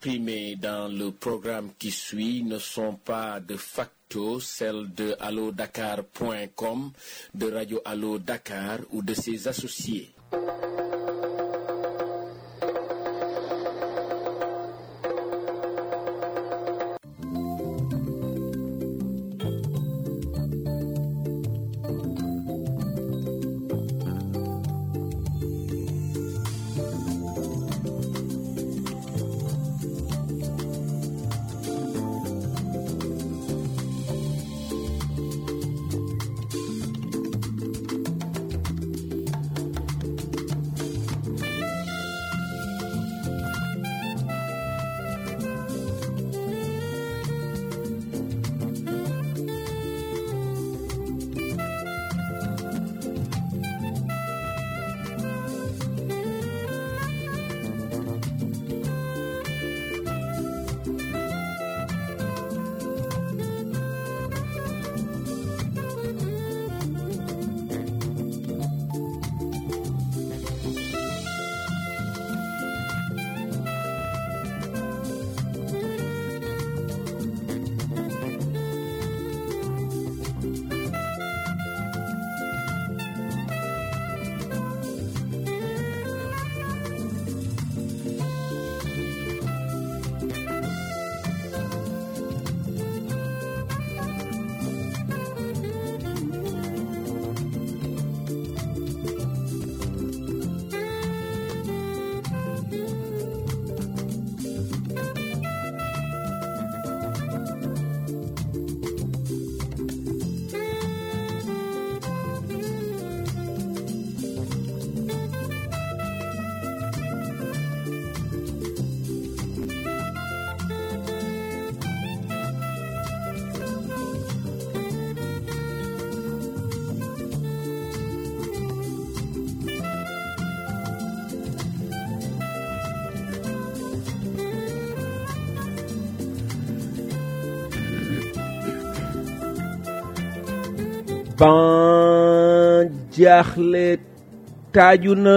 exprimées dans le programme qui suit ne sont pas de facto celles de allodakar.com, de Radio Allo Dakar ou de ses associés. ban jaaxle taaju na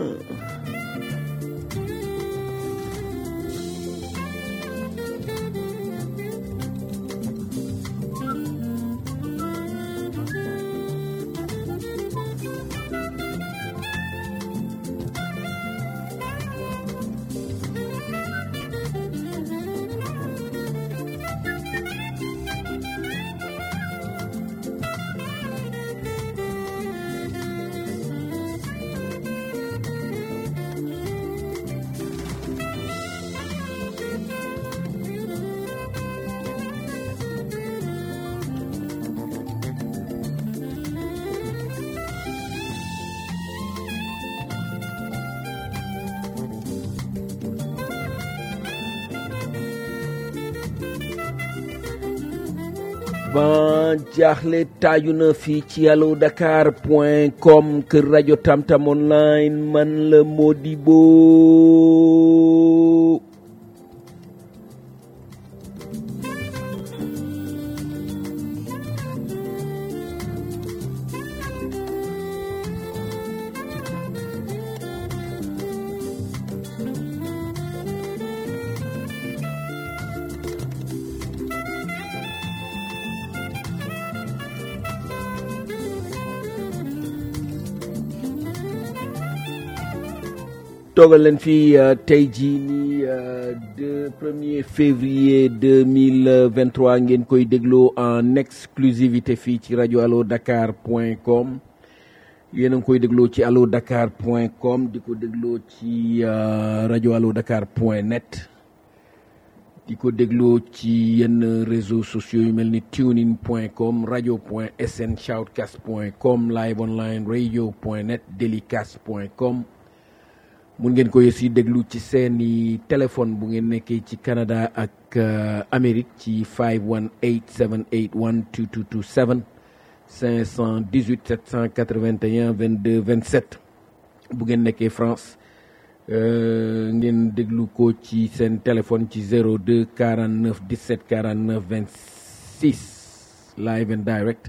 ban jaaxle taaju na fii ci allo dakar point com kër rajo tamtam online man la Modibo toogal leen fii tey jii nii de premier février 2023 ngeen koy dégloo en exclusivité fii ci rajo allo dakar point com yéen a ngi koy dégloo ci allo dakar point com di ko dégloo ci rajo allo dakar point net di ko dégloo ci yenn réseaux sociaux yu mel ni tunein point com rajo point sn shoutcast point com live online radio point net delicast point com mun ngeen ko aussi déglu ci seeni téléphone bu ngeen nekkee ci Canada ak Amérique ci 518 781 2227 518 781 22 27 bu ngeen nekkee France ngeen déglu ko ci seen téléphone ci 02 49 17 49 26 live and direct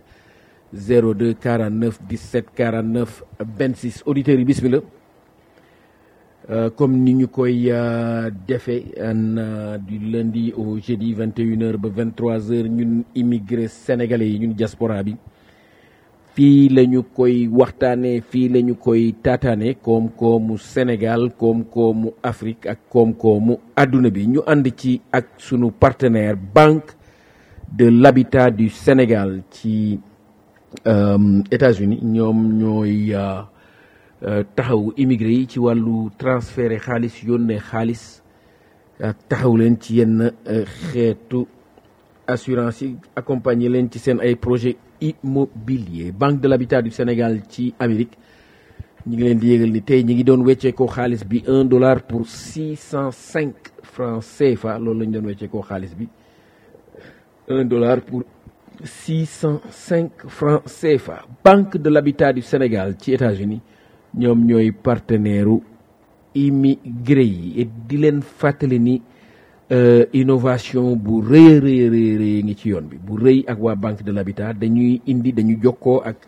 02 49 17 49 26 auditeurs yi bismillah comme ni ñu koy defee du lundi au jeudi 21h ba 23h ñun immigré sénégalais yi ñun diaspora bi fii la ñu koy waxtaanee fii la ñu koy taataane koom-koomu Sénégal koom-koomu Afrique ak koom-koomu àdduna bi ñu ànd ci ak sunu partenaire Banque de l'Habitat du Sénégal ci États-Unis ñoom ñooy taxaw immigré yi ci wàllu transféré xaalis yónnee xaalis taxaw leen ci yenn xeetu assurance yi accompagner leen ci seen ay projet immobilier Banque de l'Habitat du Sénégal ci Amérique ñi ngi leen di yégal ni tey ñi ngi doon weccee koo xaalis bi un dollar pour six cent cinq francs CFA loolu la ñu doon weccee koo xaalis bi un dollar pour six cent cinq francs CFA Banque de l'Habitat du Sénégal ci États-Unis ñoom ñooy partenaire u immigré yi et di leen fàttali ni innovation bu rëy rëy rëy rëy ngi ci yoon bi bu rëy ak waa banque de l'habitat dañuy indi dañu jokkoo ak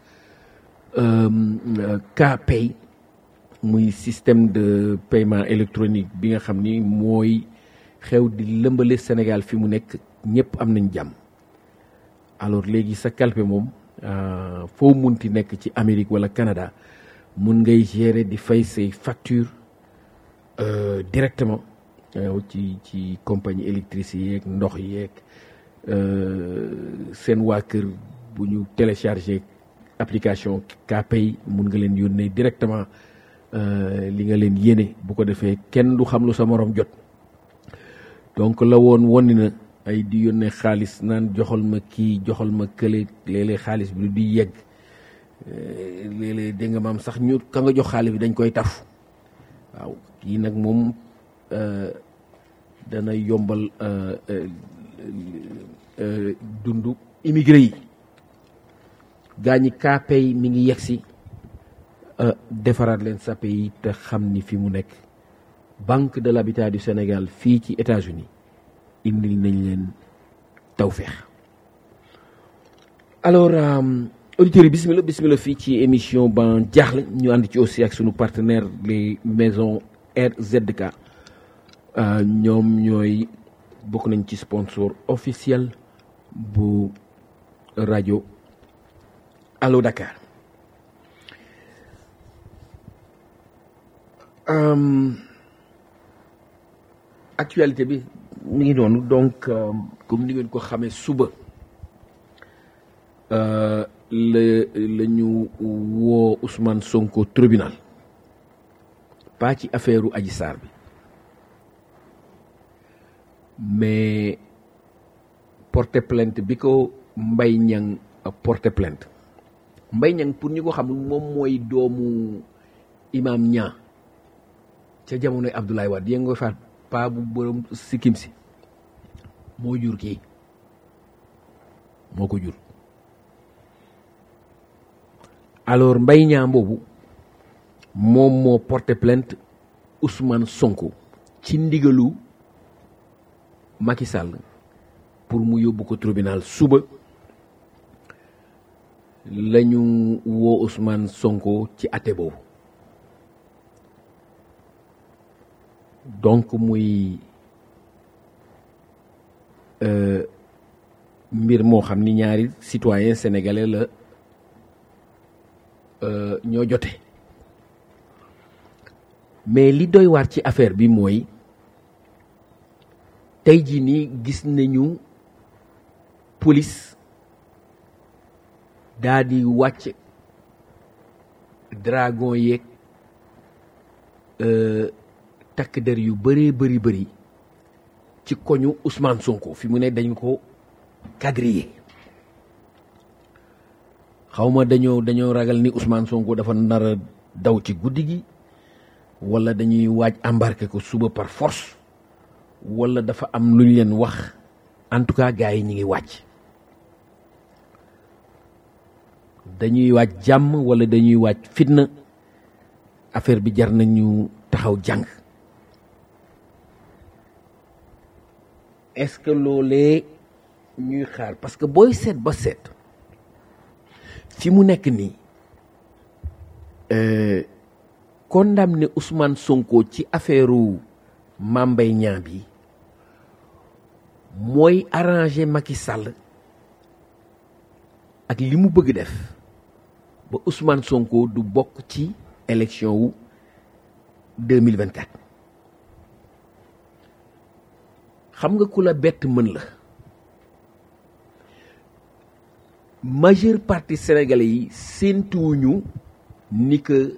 KPay muy système de paiement électronique bi nga xam ni mooy xew di lëmbale Sénégal fi mu nekk ñëpp am nañ jàmm alors léegi sa kalpe moom foo munti nekk ci Amérique wala Canada mun ngay gérer di fay say facture directement ci ci compagnie électricité yeeg ndox yeeg seen waa kër bu ñu téléchargé application KPay mun nga leen yónnee directement li nga leen yéene bu ko defee kenn du xam lu sa morom jot donc la woon wonni na ay di yónnee xaalis naan joxal ma kii joxal ma kële léeg-léeg xaalis bi du di yegg léeg-léeg dégg nga maam sax ñu ka nga jox xaalis bi dañ koy taf waaw kii nag moom dana yombal dundu immigré yi gaa ñi KPay mi ngi yegsi defaraat leen sape yi te xam ni fi mu nekk Banque de l'Habitat du Sénégal fii ci États-Unis indil nañ leen tawfeex alors auditeurs yi bismillah bismillah fii ci émission ban jaaxle ñu ànd ci aussi ak sunu partenaire les maisons RZK ñoom ñooy bokk nañ ci sponsor officiel bu rajo Allo Dakar actualité bi mi ngi noonu donc comme ni ngeen ko xamee suba la la ñu woo Ousmane Sonko tribunal pas ci affaire u Adji Sarr bi mais porter plainte bi ko Mbaye Niang porter plainte Mbaye Niang pour ñu ko xam moom mooy doomu imam Niang ca jamonoy Abdoulaye Wade yéen nga faat paa bu borom sikkim si moo jur kii moo ko jur alors Mbaye Niang boobu moom moo porter plainte Ousmane Sonko ci ndigalu Macky Sall pour mu yóbbu ko tribunal suba la ñu woo Ousmane Sonko ci àtte boobu donc muy mbir moo xam ni ñaari citoyen sénégalais la ñoo jote mais li doy waar ci affaire bi mooy tey jii nii gis nañu police daa di wàcc dragon yeeg takk der yu bëree bëri bëri ci koñu Ousmane Sonko fi mu ne dañu ko quadriller xawma dañoo dañoo ragal ni Ousmane Sonko dafa nar a daw ci guddi gi wala dañuy waaj embarquer ko suba par force wala dafa am lu ñu leen wax en tout cas gars yi ñu ngi wàcc dañuy waaj jàmm wala dañuy waaj fitna affaire bi jar nañu taxaw jàng est-ce que loolee ñuy xaar parce que booy seet ba seet fi mu nekk nii condamné Ousmane Sonko ci affaire Mame Mbaye Niang bi mooy arrangé Macky Sall ak li mu bëgg def ba Ousmane Sonko du bokk ci élection wu 2024 xam nga ku la bett mën la majeure partie sénégalais yi séentuwuñu ni que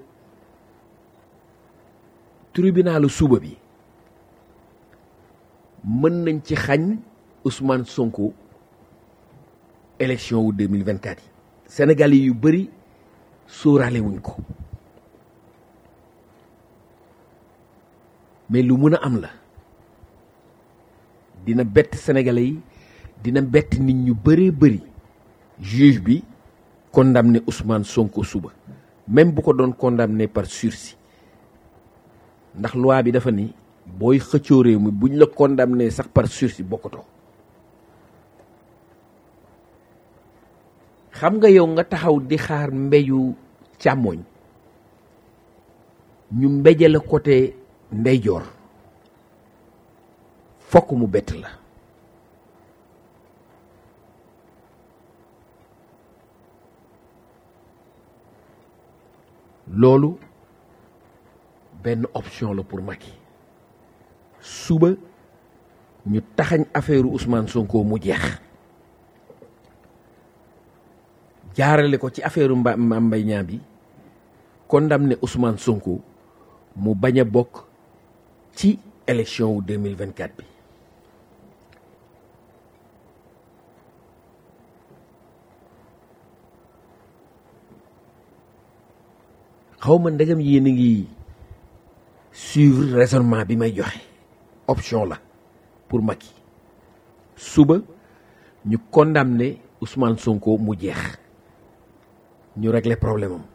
tribunalu suba bi mën nañ ci xañ Ousmane Sonko élection wu 2024 yi sénégalais yu bëri sóoraale wuñ ko mais lu mën a am la dina bett sénégalais yi dina bett nit ñu bëree bëri juge bi condamné Ousmane Sonko suba même bu ko doon condamné par sursis ndax loi bi dafa ni booy xëccoo réew mi buñ la condamné sax par sursis bokkatoo xam nga yow nga taxaw di xaar mbeyu càmmoñ ñu mbeje la côté ndeyjoor fokk mu bett la loolu benn option la pour Macky suba ñu taxañ affaire Ousmane Sonko mu jeex jaarale ko ci affaire mba Mame Mbaye Niang bi condamné Ousmane Sonko mu bañ a bokk ci élection wu 2024 bi xaw ma ndegam yéen a ngi suivre raisonnement bi may joxe option la pour Macky suba ñu condamné Ousmane Sonko mu jeex ñu régler problème am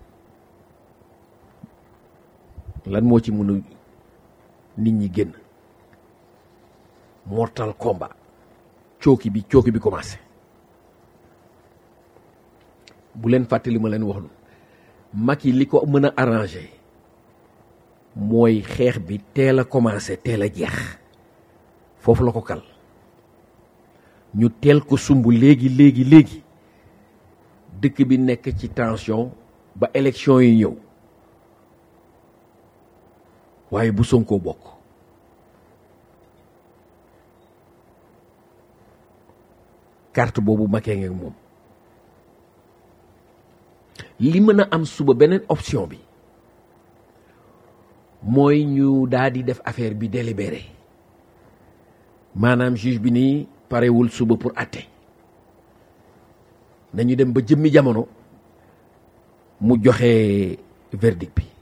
lan moo ci mën a nit ñi génn mortal combat cooki bi cooki bi commencé bu leen fàttali ma leen wax lu Macky li ko mën a arrangé mooy xeex bi teel a commencé teel a jeex foofu la ko kal ñu teel ko sumb léegi léegi léegi dëkk bi nekk ci tension ba élection yi ñëw waaye bu Sonko bokk carte boobu Macky ngeeg moom li mën a am suba beneen option bi mooy ñu daal di def affaire bi délibéré maanaam juge bi nii parewul suba pour atte nañu dem ba jëmmi jamono mu joxe verdict bi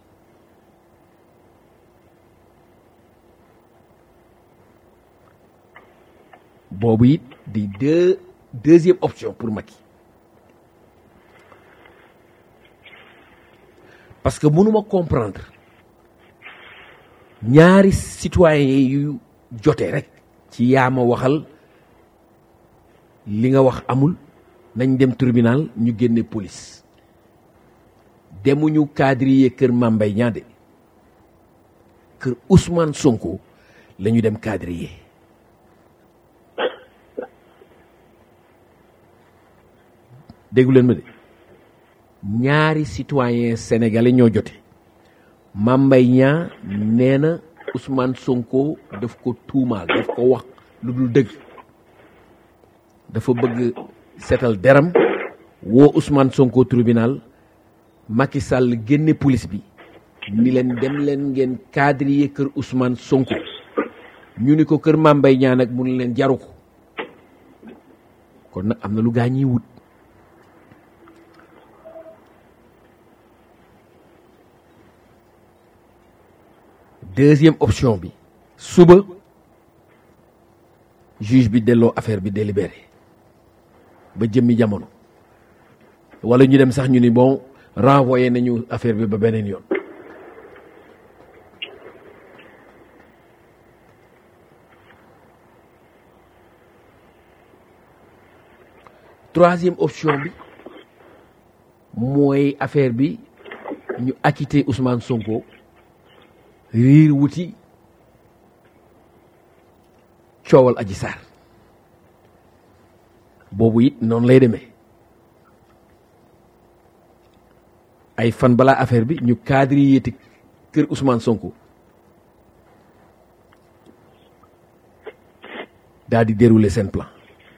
boobu it di deux deuxième option pour Macky parce que mënuma comprendre ñaari citoyen yu jote rek ci yaama waxal li nga wax amul nañ dem tribunal ñu génne police demuñu quadriller kër Mame Mbaye Niang de kër Ousmane Sonko la ñu dem quadriller déggu leen ma de ñaari citoyen sénégalais ñoo jote Mame Mbaye Niang nee na Ousmane Sonko daf ko tuumaal daf ko wax lu dul dëgg dafa bëgg seetal deram woo Ousmane Sonko tribunal Macky Sall génne police bi ni leen dem leen ngeen quadriller kër Ousmane Sonko ñu ni ko kër Mame Mbaye Niang nag mu ne leen jaru ko kon nag am na lu gaa ñiy wut deuxième option bi suba juge bi delloo affaire bi délibéré ba jëmmi jamono wala ñu dem sax ñu ni bon renvoyé nañu affaire bi ba beneen yoon troisième option bi mooy affaire bi ñu acquitté Ousmane Sonko riir wuti coowal aji saar boobu it noonu lay demee ay fan balaa affaire bi ñu cadre yéeti kër Ousmane Sonko daal di dérouler seen plan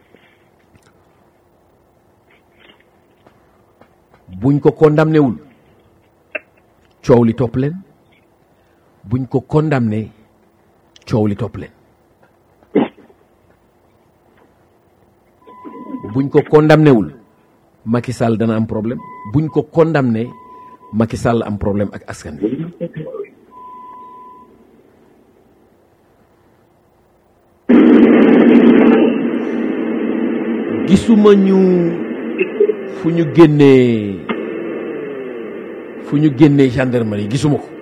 buñ ko condamné wul coow li topp leen buñ ko condamné coow li topp leen buñ ko condamné wul Macky Sall dana am problème buñ ko condamné Macky Sall am problème ak askan wi gisuma ñu fu ñu génnee fu ñu génnee gendarmerie gisuma ko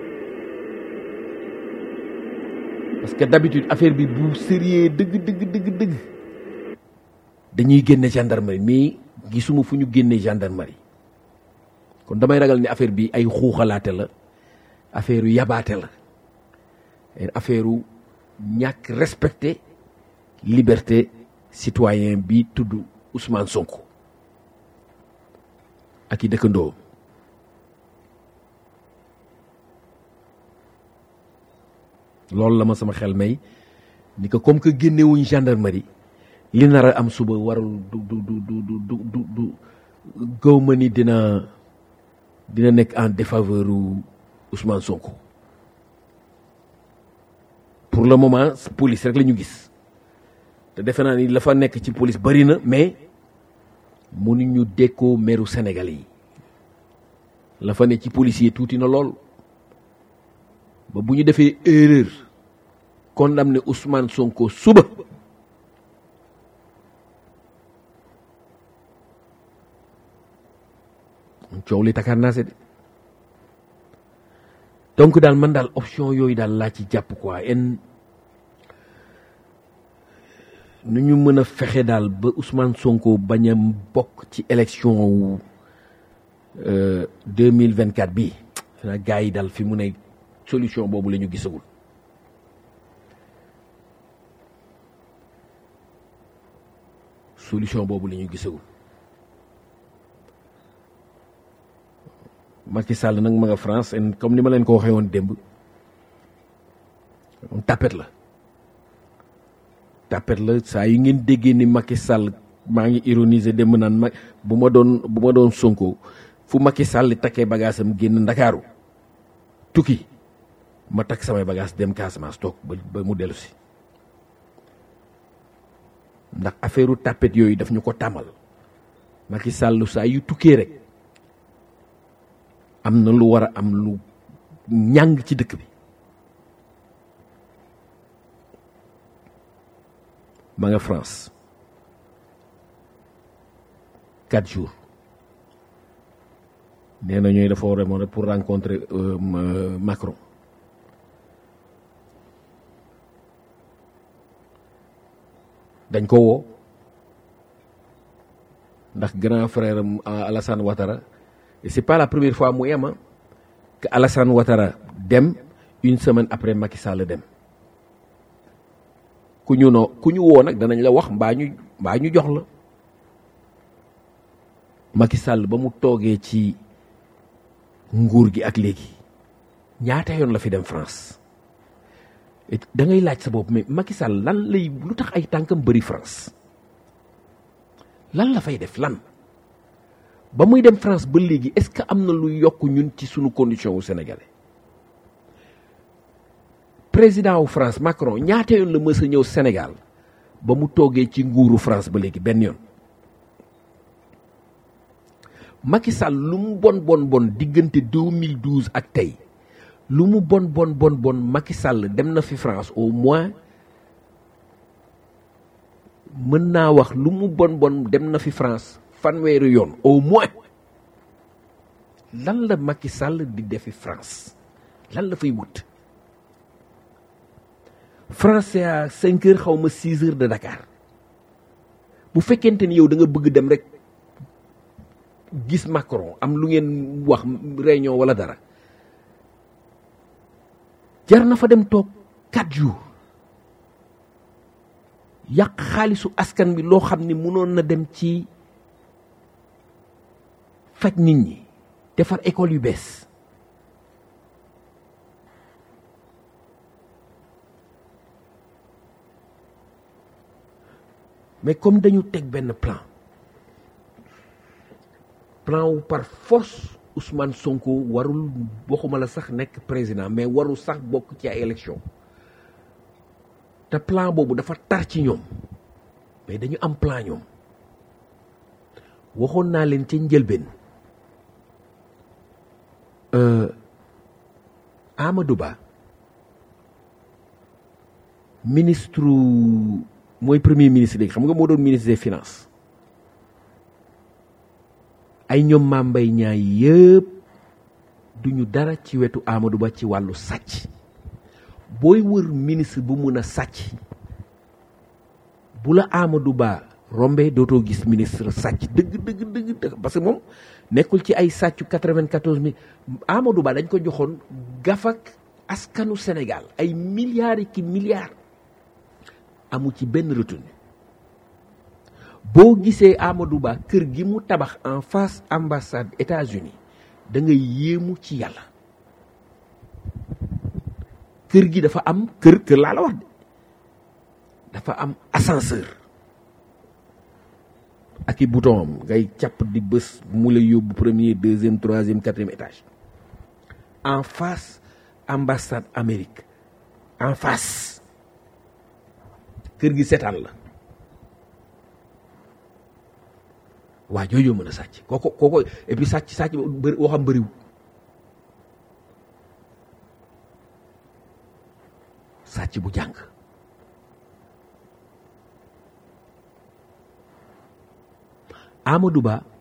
parce que d'habitude affaire bi bu sérieux dëgg dëgg dëgg dëgg dañuy génne gendarmerie mais gisuma fu ñu génnee gendarmerie kon damay ragal ni affaire bi ay xuuxalaate la affaire yu yabaate la affaire yu ñàkk respecté liberté citoyen bi tudd Ousmane Sonko ak i dëkkandoo loolu la ma sama xel may ni ko comme que génnewuñ gendarmerie li nar a am suba warul du du du du du du du gaw ma ni dina dina nekk en défaveur u Ousmane Sonko pour le moment police rek la ñu gis te defe naa ni la fa nekk ci police bari na mais mënuñu dékkoo meru Sénégalais yi la fa ne ci policier tuuti na lool ba bu ñu defee erreur condamné Ousmane Sonko suba coow li takar naa se de donc daal man daal option yooyu daal laa ci jàpp quoi en nu ñu mën a fexe daal ba Ousmane Sonko bañ a bokk ci élection wu deux mille vingt quatre bii xanaa gars yi daal fi mu ne solution boobu la ñu gisagul solution boobu la ñu gisagul Macky Sall nag ma nga France en comme ni ma leen ko waxee woon démb tapet la tapet la saa yu ngeen déggee ni Macky Sall maa ngi ironiser démb naan ma bu ma doon bu ma doon Sonko fu Macky Sall takkee bagaasam génn Ndakaaru tukki ma takk samay bagaas dem Casamance toog ba ba mu dellu si ndax affaire tapet yooyu daf ñu ko tàmmal Macky Sall saa yu tukkee rek am na lu war a am lu ñàng ci dëkk bi ma nga France quatre jours nee na ñooy dafa war a demoon rek pour rencontrer Macron dañ ko woo ndax grand frère am Alassane Ouattara et c'est pas la première fois mu yema que Alassane Ouattara dem une semaine après Macky Sall dem ku ñu noo ku ñu woo nag danañ la wax mbaa ñu mbaa ñu jox la Macky Sall ba mu toogee ci nguur gi ak léegi ñaata yoon la fi dem France da ngay laaj sa bopp mais Macky Sall lan lay lu tax ay tànkam bëri France lan la fay def lan ba muy dem France ba léegi est-ce que am na lu yokk ñun ci sunu condition wu sénégalais président wu France Macron ñaata yoon la mës a ñëw Sénégal ba mu toogee ci nguuru France ba léegi benn yoon Macky Sall lu mu bon bon bon diggante 2012 ak tey lu mu bon bon bon bon Macky Sall dem na fi France au moins mën naa wax lu mu bon bon dem na fi France fanweeri yoon au moins lan la Macky Sall di defi France lan la fay wut France c'est à cinq heures xaw ma six heures de Dakar bu fekkente ni yow da nga bëgg dem rek gis Macron am lu ngeen wax réunion wala dara jar na fa dem toog quatre jours yàq xaalisu askan bi loo xam ni mënoon na dem ci faj nit ñi defar école yu bees mais comme dañu teg benn plan plan wu par force Ousmane Sonko warul waxuma la sax nekk président mais warul sax bokk ci ay élection te plan boobu dafa tar ci ñoom mais dañu am plan ñoom waxoon naa leen ca njëlbeen Amadou Ba ministre mooy premier ministre léegi xam nga moo doon ministre des finances ay ñoom Mame Mbaye Niang yëpp duñu dara ci wetu Amadou Ba ci wàllu sàcc booy wër ministre bu mun a sàcc bu la Amadou Ba rombe dootoo gis ministre sàcc dëgg dëgg dëgg dëgg parce que moom nekkul ci ay sàccu 94 mille Amadou Ba dañ ko joxoon gafak askanu Sénégal ay milliards yi ki milliards amu ci benn retenu boo gisee Amadou Ba kër gi mu tabax en face ambassade États-Unis da ngay yéemu ci yàlla kër gi dafa am kër kër laa la wax de dafa am ascenseur ak i bouton am ngay càpp di bés mu lay yóbbu premier deuxième troisième quatrième étage en face ambassade Amérique en face kër gi seetaan la waa jooju mën a sàcc kooko kooko et puis sàcc sàcc bëri woo xam bëriwul sàcc bu jàng Amadou Ba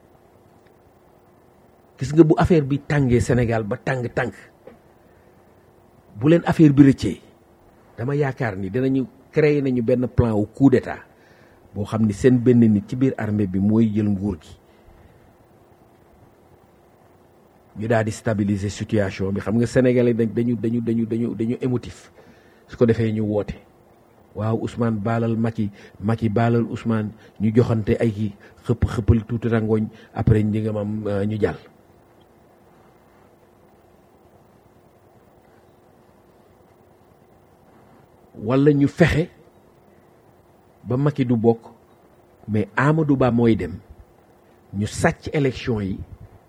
gis nga bu affaire bi tàngee Sénégal ba tàng tàng bu leen affaire bi rëccee dama yaakaar ni dinañu créer nañu benn plan wu coup d'état boo xam ni seen benn nit ci biir armée bi mooy jël nguur gi ñu daal di stabiliser situation bi xam nga sénégalais dañu dañu dañu dañu dañu émotif su ko defee ñu woote waaw Ousmane baalal Macky Macky baalal Ousmane ñu joxante ay ki xëpp xëppal tuuti rangooñ après ñi nga mam ñu jàll wala ñu fexe ba Macky du bokk mais Amadou Ba mooy dem ñu sàcc élection yi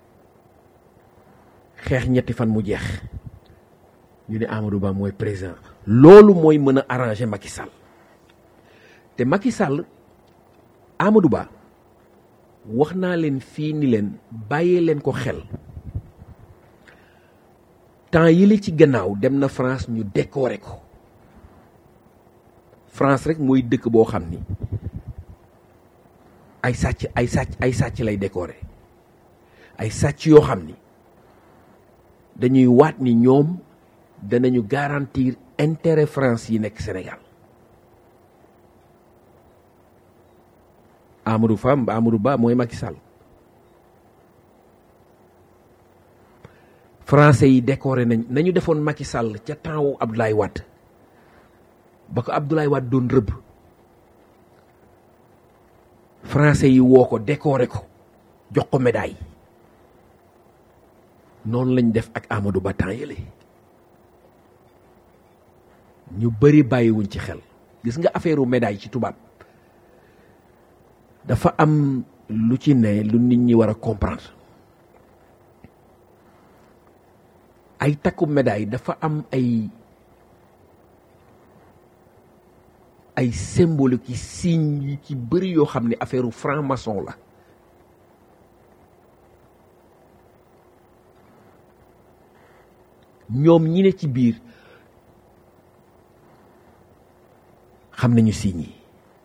xeex ñetti fan mu jeex ñu ne Amadou Ba mooy président loolu mooy mën a arranger Macky Sall te Macky Sall Amadou Ba wax naa leen fii ni leen bàyyee leen ko xel temps yi la ci gannaaw dem na France ñu décorer ko France rek mooy dëkk boo xam ni ay sàcc ay sàcc ay sàcc lay décorer ay sàcc yoo xam ni dañuy waat ni ñoom danañu garantir intérêt France yi nekk Sénégal Amadou Fam Amadou Ba mooy Macky Sall français yi décoré nañ nañu defoon Macky Sall ca temps wu Abdoulaye Wade ba ko Abdoulaye Wade doon rëbb français yi woo ko décoré ko jox ko médaille noonu lañ def ak Amadou Ba temps yële ñu bëri bàyyiwuñ ci xel gis nga affaire médaille ci tubaab dafa am lu ci ne lu nit ñi war a comprendre ay takku médaille dafa am ay ay symbole ki signe yi ci bëri yoo xam ne affaire franc-maçon la ñoom ñi ne ci biir xam nañu signes yi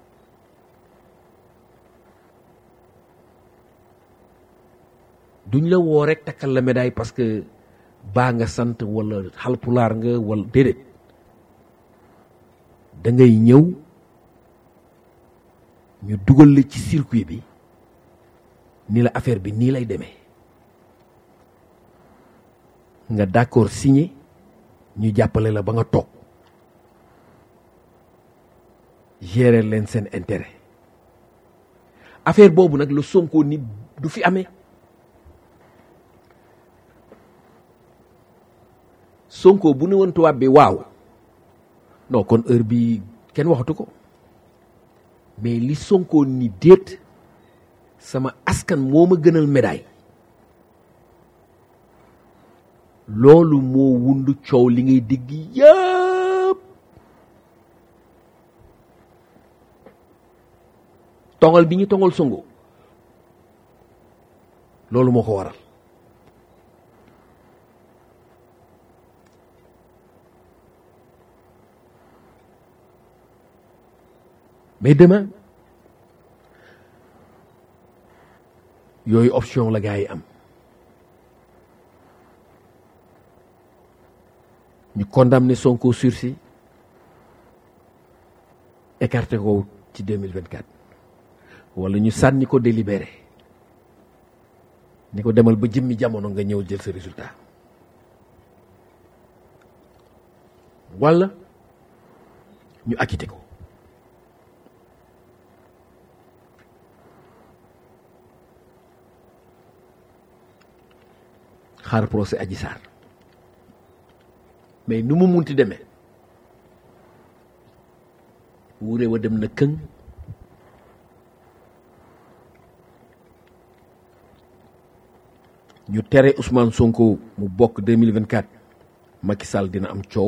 duñ la woo rek takkal la médaille parce que baa nga sant wala xalpulaar nga wala déedéet da ngay ñëw ñu dugal la ci circuit bi ni la affaire bi nii lay demee nga d'accord signé ñu jàppale la ba nga toog gérer leen seen intérêt affaire boobu nag la Sonko ni du fi amee Sonko bu ne woon tubaab bi waaw non kon heure bi kenn waxatu ko mais li Sonko ni déet sama askan moo ma gënal médaille loolu moo wundu coow li ngay digg yëpp tongal bi ñu tongal Sonko loolu moo ko waral mais demain yooyu option la gars yi am ñu condamné Sonko sursis écarté ko ci 2024 wala ñu sànni ko délibéré ni ko demal ba jëmmi jamono nga ñëw jël sa résultat wala ñu acquitté ko xaar procès Adji Sarr mais nu mu munti demee wuure wa dem na këng ñu tere Ousmane Sonko mu bokk 2024 Macky Sall dina am coow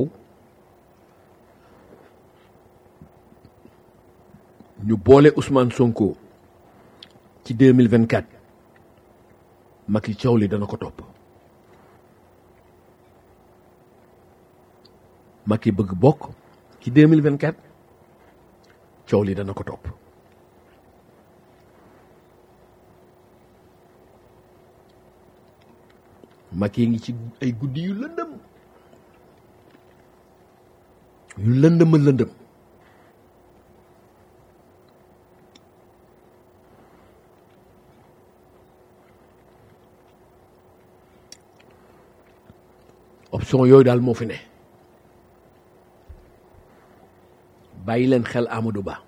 ñu boole Ousmane Sonko ci 2024 Macky coow li dana ko topp Macky bëgg bokk ci 2024 coow li dana ko topp Macky ngi ci ay guddi yu lëndëm yu lëndëm a lëndëm option yooyu daal moo fi ne bàyyi leen xel Amadou Ba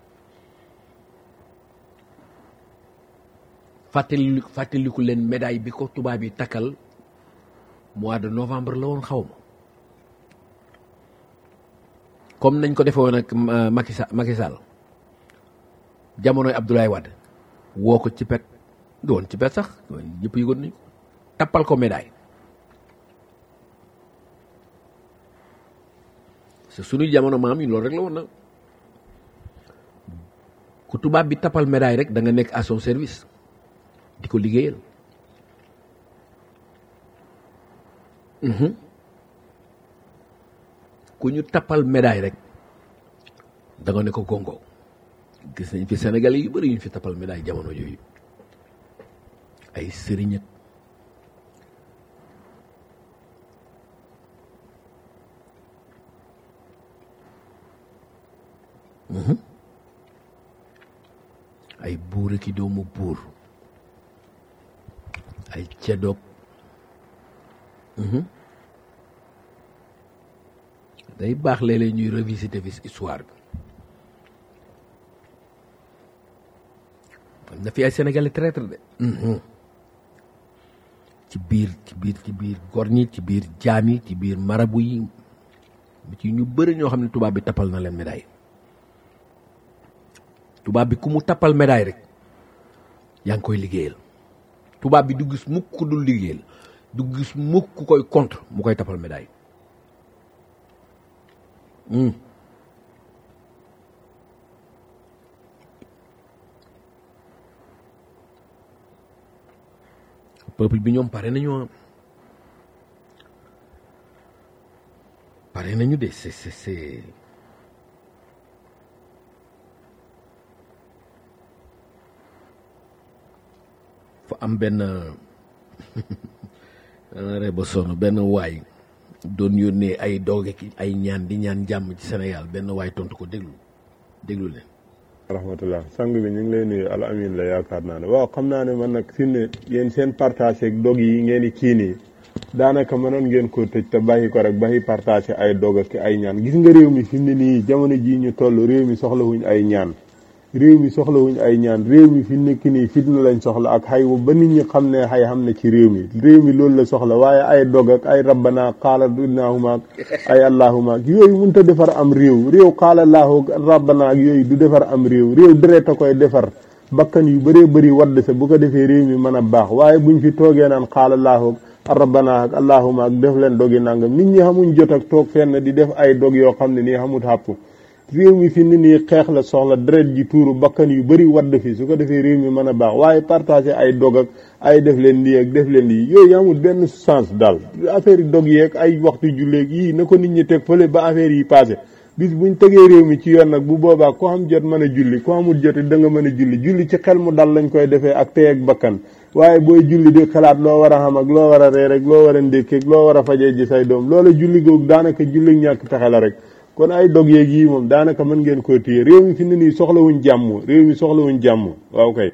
fàttali fàttaliku leen médaille bi ko tubaab yi takkal mois de novembre la woon xaw ma comme nañ ko defee woon ak Macky Sall Macky Sall jamonoy Abdoulaye Wade woo ko ci pet du woon ci pet sax ñëpp yëgoon nañ ko tappal ko médaille c'est suñu jamono maam yi loolu rek la woon na ku tubaab bi tappal médaille rek da nga nekk à son service di ko liggéeyal ku ñu tappal médaille rek da nga ne ko gongo gis nañ fi Sénégalais yu bëri yu ñu fi tappal médaille jamono yooyu ay sëriñat ay buur ki doomu buur ay ceddoog day baax léeg-léeg ñuy revisiter fi histoire bi am na fi ay sénégalais traître de ci biir ci biir ci biir gor ñi ci biir jaam yi ci biir marabu yi ci ñu bëri ñoo xam ne tubaab bi tappal na leen médaille tubaab bi ku mu tappal médaille rek yaa ngi koy liggéeyal tubaab bi du gis mukk ku dul liggéeyal du gis mukk ku koy contre mu koy tappal médaille peuple bi ñoom pare nañu pare nañu de c'est c'est c'est fa am benn re ba sonn benn waay doon yónnee ay dooge ki ay ñaan di ñaan jàmm ci Sénégal benn waay tontu ko déglu déglu leen rahmatullah sang bi ñu ngi lay nuyu al amin la yaakaar naa ne waaw xam naa ne man nag fi ne yéen seen partage ak dog yi ngeen di kii nii daanaka mënoon ngeen ko tëj te bàyyi ko rek bàyyi partagé ay dog ak ay ñaan gis nga réew mi fi mu ne nii jamono jii ñu toll réew mi soxlawuñ ay ñaan réew mi soxlawuñ ay ñaan réew mi fi nekk nii fitna lañ soxla ak xay ba nit ñi xam ne xay xam ne ci réew mi réew mi loolu la soxla waaye ay dog ak ay rabbana qaala innahuma ak ay allahuma ak yooyu mënut a defar am réew réew qaala allahu rabbana ak yooyu du defar am réew réew deret a koy defar bakkan yu bëree bëri wadd sa bu ko defee réew mi mën a baax waaye buñ fi toogee naan qaala allahu ak rabbana ak allahuma ak def leen dogi nangam nit ñi xamuñ jot ak toog fenn di def ay dog yoo xam ne nii xamut xàpp réew mi fi ni nii xeex la soxla deret ji tuuru bakkan yu bëri wadd fi su ko defee réew mi mën a baax waaye partagé ay dog ak ay def leen lii ak def leen lii yooyu amul benn sens daal affaire yi dog yeeg ay waxtu julleeg yii na ko nit ñi teg fële ba affaire yi passé bis buñ tegee réew mi ci yoon nag bu boobaa ko xam jot mën a julli ko amul jot da nga mën a julli julli ci xel mu dal lañ koy defee ak tey ak bakkan waaye booy julli di xalaat loo war a xam ak loo war a reer rek loo war a ndékkeeg loo war a fajee ji say doom loola julli googu daanaka julli ñàkk pexe la rek kon ay dog yeeg yii moom daanaka mën ngeen koo téye réew mi fi ne nii soxlawuñ jàmm réew mi soxlawuñ jàmm waaw kay.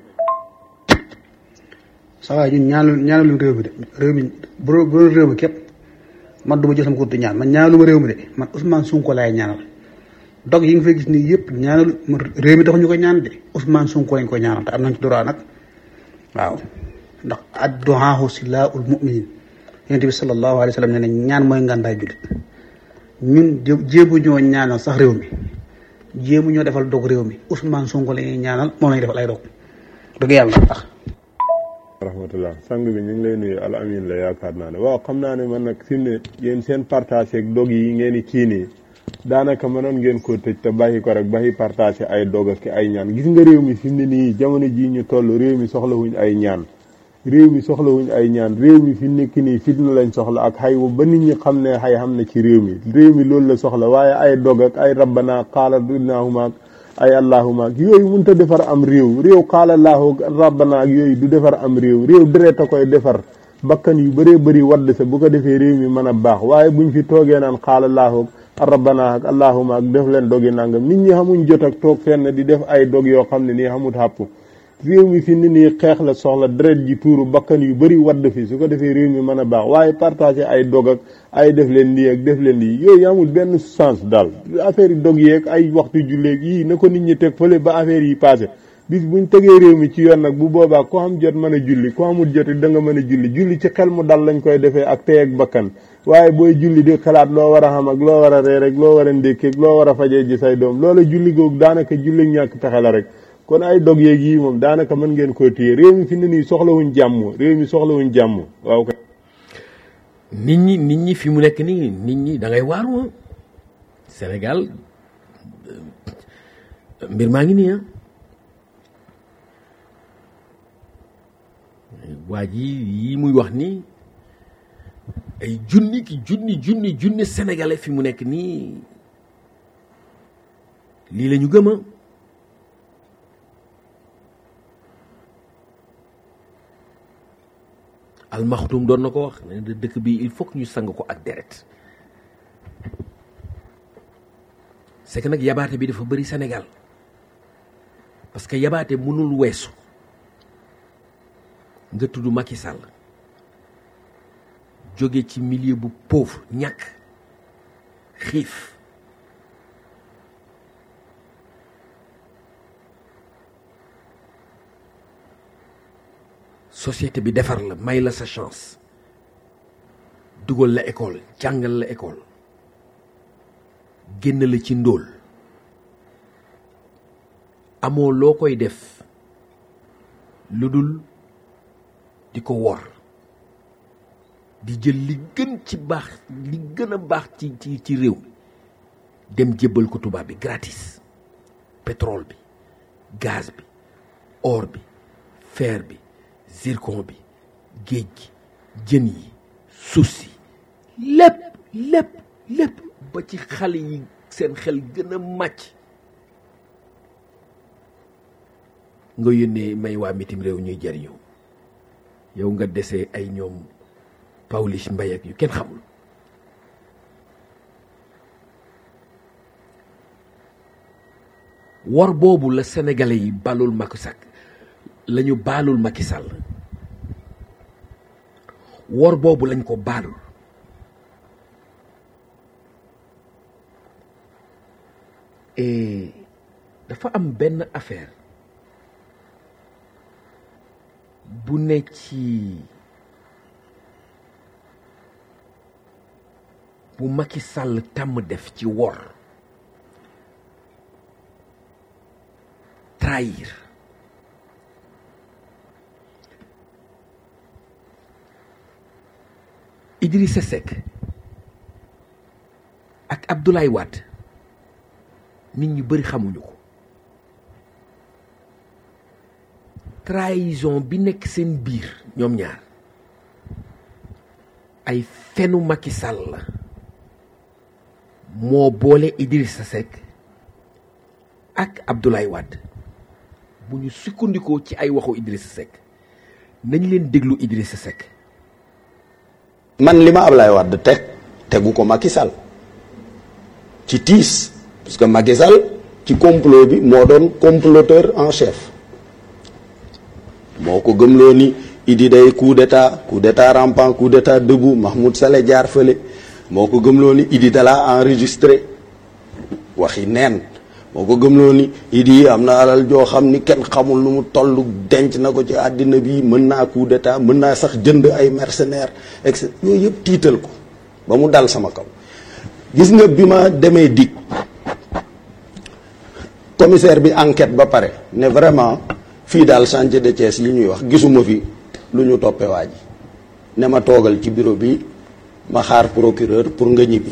saa waay ñun ñaanal ñaanaluñ réew mi de réew mi bu doon bu doon réew mi képp man du ma jël sama kurtu ñaan man ñaanalu ma réew mi de man Ousmane Sonko laay ñaanal dog yi nga fay gis nii yëpp ñaanalu réew mi taxu ñu ko ñaan de Ousmane Sonko lañ ko ñaanal te am nañ ci droit nag waaw ndax adduhaahu silaahul muminin yonent bi sallallahu alayhi wa sallam ne ne ñaan mooy ngàndaay jullit ñun jéemu ñoo ñaanal sax réew mi jéemu ñoo defal dog réew mi Ousmane Sonko la ñuy ñaanal moom la ñuy defal ay dog dëgg yàlla tax rahmatullah sang bi ñu ngi lay nuyu al amin la yaakaar naa ne waaw xam naa ne man nag fi mu ne yéen seen partage ak dog yi ngeen di kii nii daanaka mënoon ngeen ko tëj te bàyyi ko rek bàyyi partagé ay dog ak ay ñaan gis nga réew mi fi mu ne nii jamono jii ñu toll réew mi soxlawuñ ay ñaan réew mi soxlawuñ ay ñaan réew mi fi nekk nii fitna lañ soxla ak xay ba nit ñi xam ne xay xam ne ci réew mi réew mi loolu la soxla waaye ay dog ak ay rabbana qaala innahuma ak ay allahuma ak yooyu mënut a defar am réew réew qaala allahu rabbana ak yooyu du defar am réew réew deret a koy defar bakkan yu bëree bëri wadd sa bu ko defee réew mi mën a baax waaye buñ fi toogee naan qaala allahu ak rabbana ak allahuma ak def leen dogi nangam nit ñi xamuñ jot ak toog fenn di def ay dog yoo xam ne nii xamut xàpp réew mi fi ni nii xeex la soxla deret ji tuuru bakkan yu bëri wadd fi su ko defee réew mi mën a baax waaye partagé ay dog ak ay def leen lii ak def leen lii yooyu amul benn sens daal affaire yi dog yeeg ay waxtu julleeg yii na ko nit ñi teg fële ba affaire yi passé bis buñ tegee réew mi ci yoon nag bu boobaa ko xam jot mën a julli ko amul jot da nga mën a julli julli ci xel mu dal lañ koy defee ak tey ak bakkan waaye booy julli di xalaat loo war a xam ak loo war a reer rek loo war a ndékkeeg loo war a fajee ji say doom loola julli googu daanaka julli ñàkk pexe la rek kon ay dog yeeg yii moom daanaka mën ngeen koo téye réew mi fi ne nii soxlawuñ jàmm réew mi soxlawuñ jàmm waaw kay. nit ñi nit ñi fi mu nekk nii nit ñi da ngay waaru Sénégal mbir maa ngi nii ah waa ji yi muy wax ni ay junni ki junni junni junni sénégalais fi mu nekk nii lii la ñu gëm a almaxtum doon na ko wax ne dëkk bi il faut que ñu sang ko ak deret c'est que nag yabaate bi dafa bëri Sénégal parce que yabaate mënul weesu nga tudd Macky Sall jóge ci milieu bu pauvre ñàkk xiif société bi defar la may la sa chance dugal la école jàngal la école génn la ci ndóol amoo loo koy def lu dul di ko wor di jël li gën ci baax li gën a baax ci ci ci réew mi dem jébbal ko tubaab bi gratis pétrole bi gaz bi or bi fer bi zircon bi géej gi jën yi suuf si lépp lépp lépp ba ci xale yi seen xel gën a màcc nga yónnee may waa mitim réew ñuy jariñoo yow nga desee ay ñoom Pawlish Mbaye ak yu kenn xamul wor boobu la sénégalais yi balul Macky Sall la ñu baalul Macky Sall wor boobu lañ ko baalul et dafa am benn affaire bu ne ci bu Macky Sall tàmm def ci wor trahir Idrissa Seck ak Abdoulaye Wade nit ñu bëri xamuñu ko trahison bi nekk seen biir ñoom ñaar ay fenu Macky Sall la moo boole Idrissa Seck ak Abdoulaye Wade bu ñu sukkandikoo ci ay waxu Idrissa Seck nañ leen déglu Idrissa Seck man li ma Ablaye Wade teg tegu ko Macky Sall ci tiis parce que Macky Sall ci complot bi moo doon comploteur en chef moo ko gëmloo ni Idi day coup d'état coup d'état rampant coup d'état debout Mahmoud Saleh jaar fële moo ko gëmloo ni Idi dala enregistré waxi neen moo ko gëmloo ni Idi am na alal joo xam ni kenn xamul nu mu toll denc na ko ci àddina bi mën naa coup d'état mën naa sax jënd ay mercenaires et cetera yooyu yëpp tiital ko ba mu dal sama kaw gis nga bi ma demee dig commissaire bi enquête ba pare ne vraiment fii daal chantier de Thiès yi ñuy wax gisuma fi lu ñu toppe waa ji ne ma toogal ci bureau bi ma xaar procureur pour nga ñibbi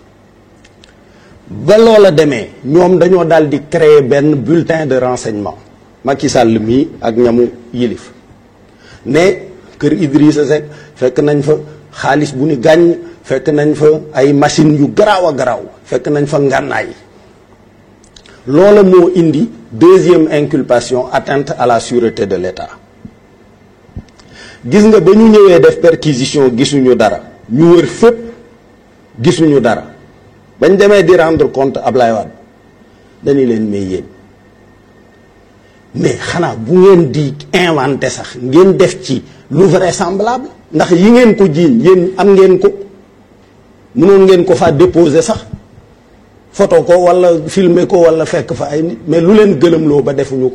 ba loola demee ñoom dañoo daal di créer benn bulletin de renseignement Macky Sall mii ak ñamu yilif ne kër Idrissa Seck fekk nañ fa xaalis bu ni gàññ fekk nañ fa ay machines yu garaaw a garaaw fekk nañ fa ngànnaay loola moo indi deuxième inculpation atteinte à la sûreté de l'État gis nga ba ñu ñëwee def perquisition gisuñu dara ñu wër fépp gisuñu dara bañ demee di rendre compte Ablaye Wade dañu leen may yéen mais xanaa bu ngeen di inventé sax ngeen def ci lu vraisemblable ndax yi ngeen ko jiiñ yéen am ngeen ko mënoon ngeen ko fa déposer sax photo ko wala filmer ko wala fekk fa ay nit mais lu leen gëlëmloo ba defuñu ko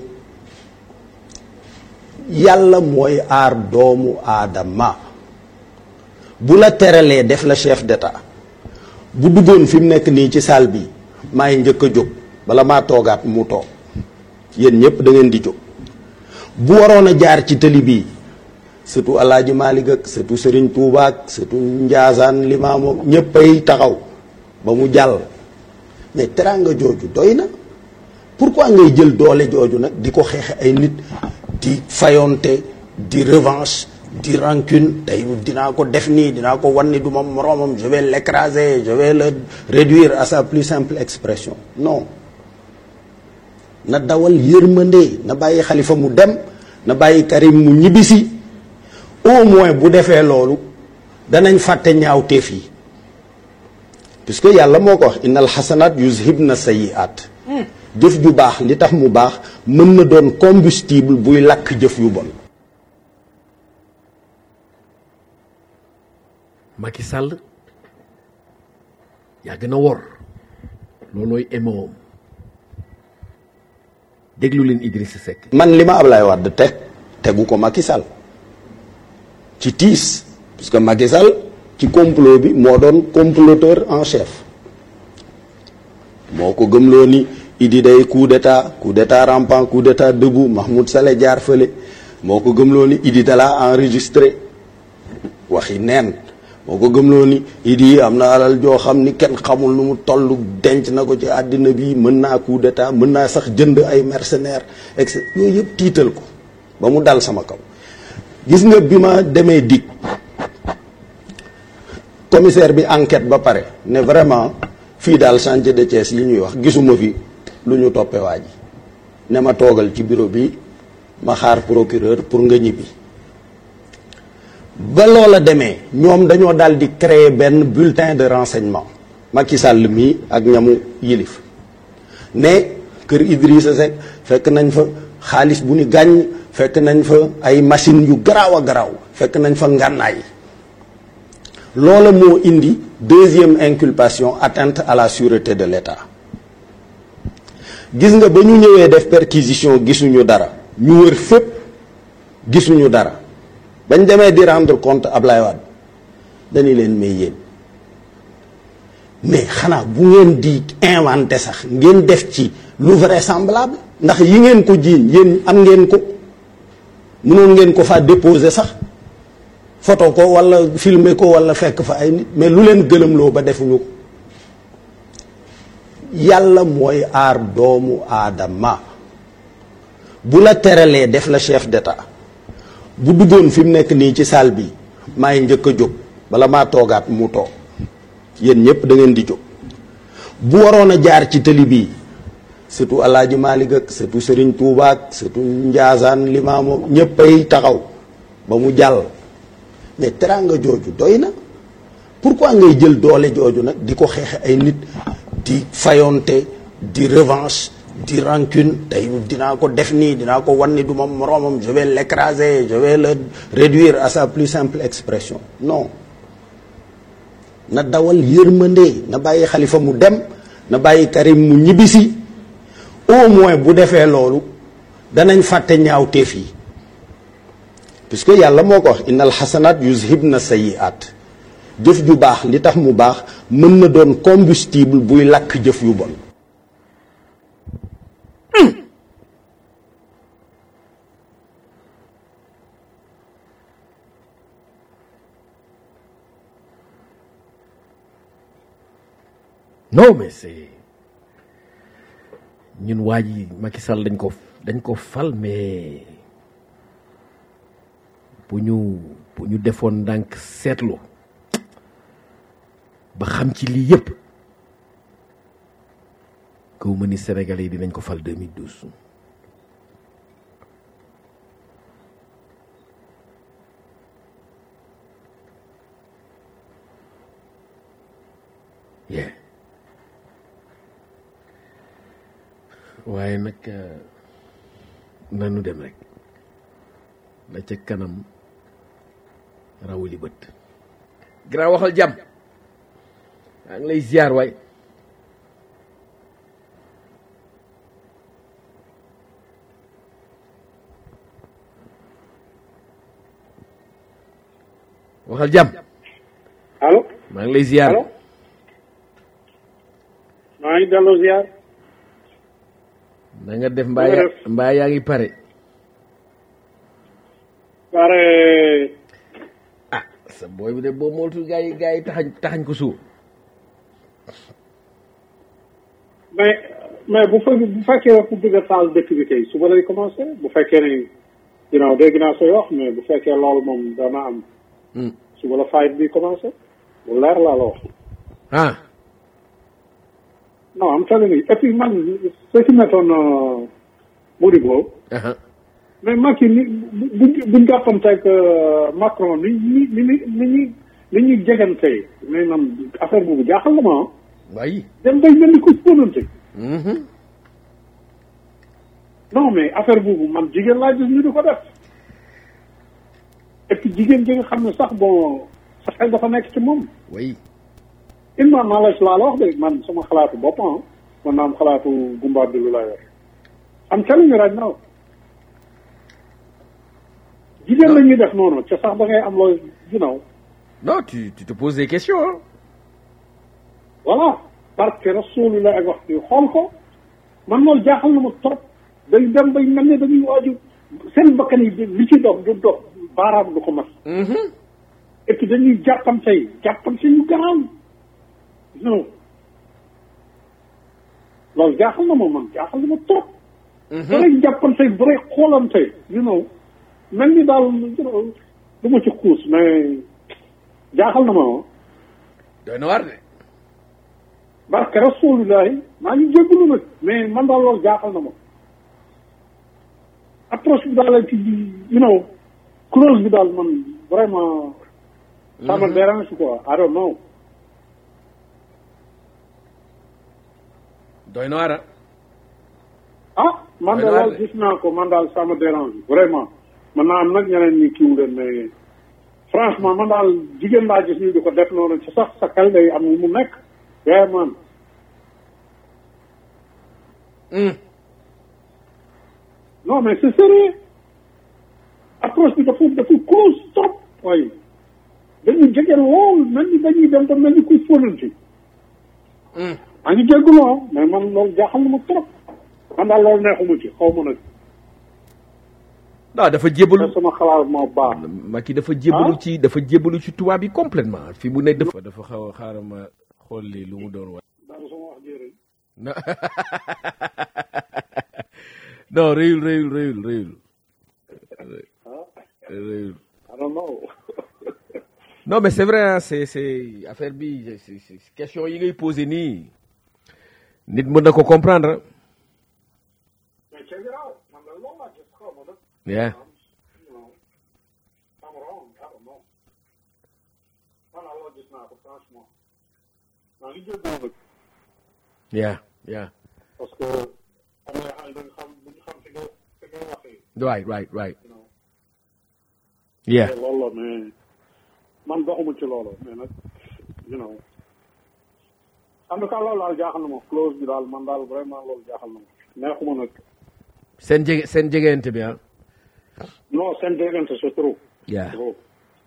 yàlla mooy aar doomu aadama bu la teralee def la chef d'état bu duggoon fi mu nekk nii ci salle bi maay njëkk a jóg bala maa toogaat mu toog yéen ñëpp da ngeen di jóg bu waroon a jaar ci tëli bii surtout Alaaji Maalik ak surtout Sëriñ Tuubaa ak surtout Njaasaan Limaamu ñëpp ay taxaw ba mu jàll mais teraanga jooju doy na pourquoi ngay jël doole jooju nag di ko xeexe ay nit di fayonte di revanche di rancune tey dinaa ko def nii dinaa ko wan ni du ma moroomam je vais l'écraser je vais le réduire à sa plus simple expression non na dawal yërmande na bàyyi xalifa mu dem na bàyyi Karim mu ñibbisi au moins bu defee loolu danañ fàtte ñaawteef yi puisque yàlla moo ko wax innal xasanaat yuzhibna sayiat jëf ju baax li tax mu baax mën na doon combustible buy lakk jëf yu bon Macky Sall yàgg na wor loolooy émoom déglu leen Idrissa Seck man li ma Ablaye Wade teg tegu ko Macky Sall ci tiis parce que Macky Sall ci complot bi moo doon comploteur en chef moo ko gëmloo ni Idi day coup d'état coup d'état rampant coup d'état debout Mahmoud Saleh jaar fële moo ko gëmloo ni Idi dala enregistré waxi neen moo ko gëmloo ni Idi am na alal joo xam ni kenn xamul nu mu toll denc na ko ci àddina bi mën naa coup d'état mën naa sax jënd ay mercenaires et cetera yooyu yëpp tiital ko ba mu dal sama kaw gis nga bi ma demee dig commissaire bi enquête ba pare ne vraiment fii daal chantier de Thiès yi ñuy wax gisuma fi lu ñu toppe waa ji ne ma toogal ci bureau bi ma xaar procureur pour nga ñibbi ba loola demee ñoom dañoo daal di créer benn bulletin de renseignement Macky Sall mii ak ñamu yilif ne kër Idrissa Seck fekk nañ fa xaalis bu ni gàññ fekk nañ fa ay machines yu garaaw a garaaw fekk nañ fa ngànnaay loola moo indi deuxième inculpation atteinte à la sûreté de l'État gis nga ba ñu ñëwee def perquisition gisuñu dara ñu wër fépp gisuñu dara bañ demee di rendre compte Ablaye Wade dañu leen may yéen mais xanaa bu ngeen di inventé sax ngeen def ci lu vraisemblable ndax yi ngeen ko jiiñ yéen am ngeen ko mënoon ngeen ko fa déposer sax photo ko walla filmer ko walla fekk fa ay nit mais lu leen gëlëmloo ba defuñu ko yàlla mooy aar doomu aadama bu la teralee def la chef d'état bu duggoon fi mu nekk nii ci salle bi maay njëkk a jóg bala maa toogaat mu toog yéen ñëpp da ngeen di jóg bu waroon a jaar ci tëli bii surtout Alaaji Maalik ak surtout Sëriñ Tuubaa ak surtout Njaasaan Limaamu ñëpp ay taxaw ba mu jàll mais teraanga jooju doy na pourquoi ngay jël doole jooju nag di ko xeexe ay nit di fayonte di revanche di rancune tey dinaa ko def nii dinaa ko wan ni du ma moroomam je vais l'écraser je vais le réduire à sa plus simple expression non na dawal yërmande na bàyyi xalifa mu dem na bàyyi Karim mu ñibbisi au moins bu defee loolu danañ fàtte ñaawteef yi puisque yàlla moo ko wax innal xasanaat yuzhibna sayyi'at jëf ju baax li tax mu baax mën na doon combustible buy lakk jëf yu bon non mais c'est ñun waa ji Macky Sall dañ ko dañ ko fal mais bu ñu bu ñu defoon ndànk seetlu ba xam ci lii yëpp kaw ma ni Sénégalais yi dinañ ko fal 2012 yeah waaye nag nanu dem rek la ca kanam rawuli bët grand waxal jàmm maa ngi lay ziar waay waxal jàmm allo maa ngi lay ziar allo maa ngi delloo ziar na nga def mbaa nga yaa def? mbaa yaa ngi pare pare ah sa booy bi de boo mooltul gaa yi gaa yi taxañ taxañ ko suuf mais mais bu fe bu fekkee ku bëgg a taal dëkk bi tey suba lay commencé bu fekkee ne ginnaaw dégg naa say wax mais bu fekkee loolu moom dana am suba la fight bi commencé bu leer laa la wax ah non am telling you et puis man ce qui m'étonne Modibo aha mais Macky ni bu bu buñ jàppanteeg Macron ni ni ni ni ni ñuy ni ñuy jegantee mais man affaire boobu jaaxal na ma ah waaye dem bay mel ni ku ponante mhm non mais affaire boobu man jigéen laa gis ñu di ko def et puis jigéen ji nga xam ne sax bon sa xel dafa nekk ci moom way in ma knowledge laa la wax de man sama xalaatu bopp ah man naa am xalaatu gumbaat bi lu laa yor am telling you right now jigéen la ñuy def noonu ca sax da ngay am loo you know non tu tu te poses des questions hein? voilà parce que rasulullah ak wax bi xool ko man loolu jaaxal na ma trop day dem bay mel ne dañuy waaju seen bakkan yi di- li ci dox du dox baaraam du ko mas mhm et puis dañuy jàppante yi jàppante yu garaaw non loolu jaaxal na ma man jaaxal na ma trop bu rek jàppante bu rek xoolante you know mel ni daal you know du ma ci xuus mais jaaxal na ma ah doy na war de barke rasulullahi maa ngi jéggalu nag mais man daal loolu jaaxal na ma approche bi daal la ci you know close bi daal man vraiment ça me dérange quoi I don't know doy na war a ah man Doy de na waar loolu de. gis naa ko man daal ça me dérange vraiment man naa am nag ñeneen ñi kiiw leen mais franchement man daal jigéen laa gis ñu di ko def noonu ci sax sa xel day am mu nekk yaa man non mais c'est sérieux approche bi dafa dafa close trop waaye dañuy jege lool mel ni dañuy dem te mel ni kuy fóonanti maa ngi jéggulu ah mais man loolu jaaxal na ma trop man daal loolu neexuma ci xaw ma nag non dafa jébalu te sama xalaat moo baax Macky dafa jébalu ci dafa jébalu ci tubaab yi complètement fi mu ne dafa dafa xaw a xaaral ma xool lii lu mu doon wax daal sama wax jërëjëf non non réyul réyul réyul réyul réyul I don't know non mais c'est vrai hein, c'est c'est affaire bi c'est c'est question yi ngay posé nii nit mën na ko comprendre hein. mais check it out man la loolu laa gis xaw ma nag yeah you know I'm wrong I don't know man daal loolu gis naa ko franchement maa ngi jéggulu nag yeah yeah parce que am na xam dañ xam bu ñu xam fi nga fi nga waxee right right right you know yeah te loolu la mais man doxuma ci loolu mais nag you know en tout cas loolu daal jaaxal na ma close bi daal man daal vraiment loolu jaaxal na ma neexuma nag seen jege seen jegeente bi ah non seen déggante c'est trop yeah trop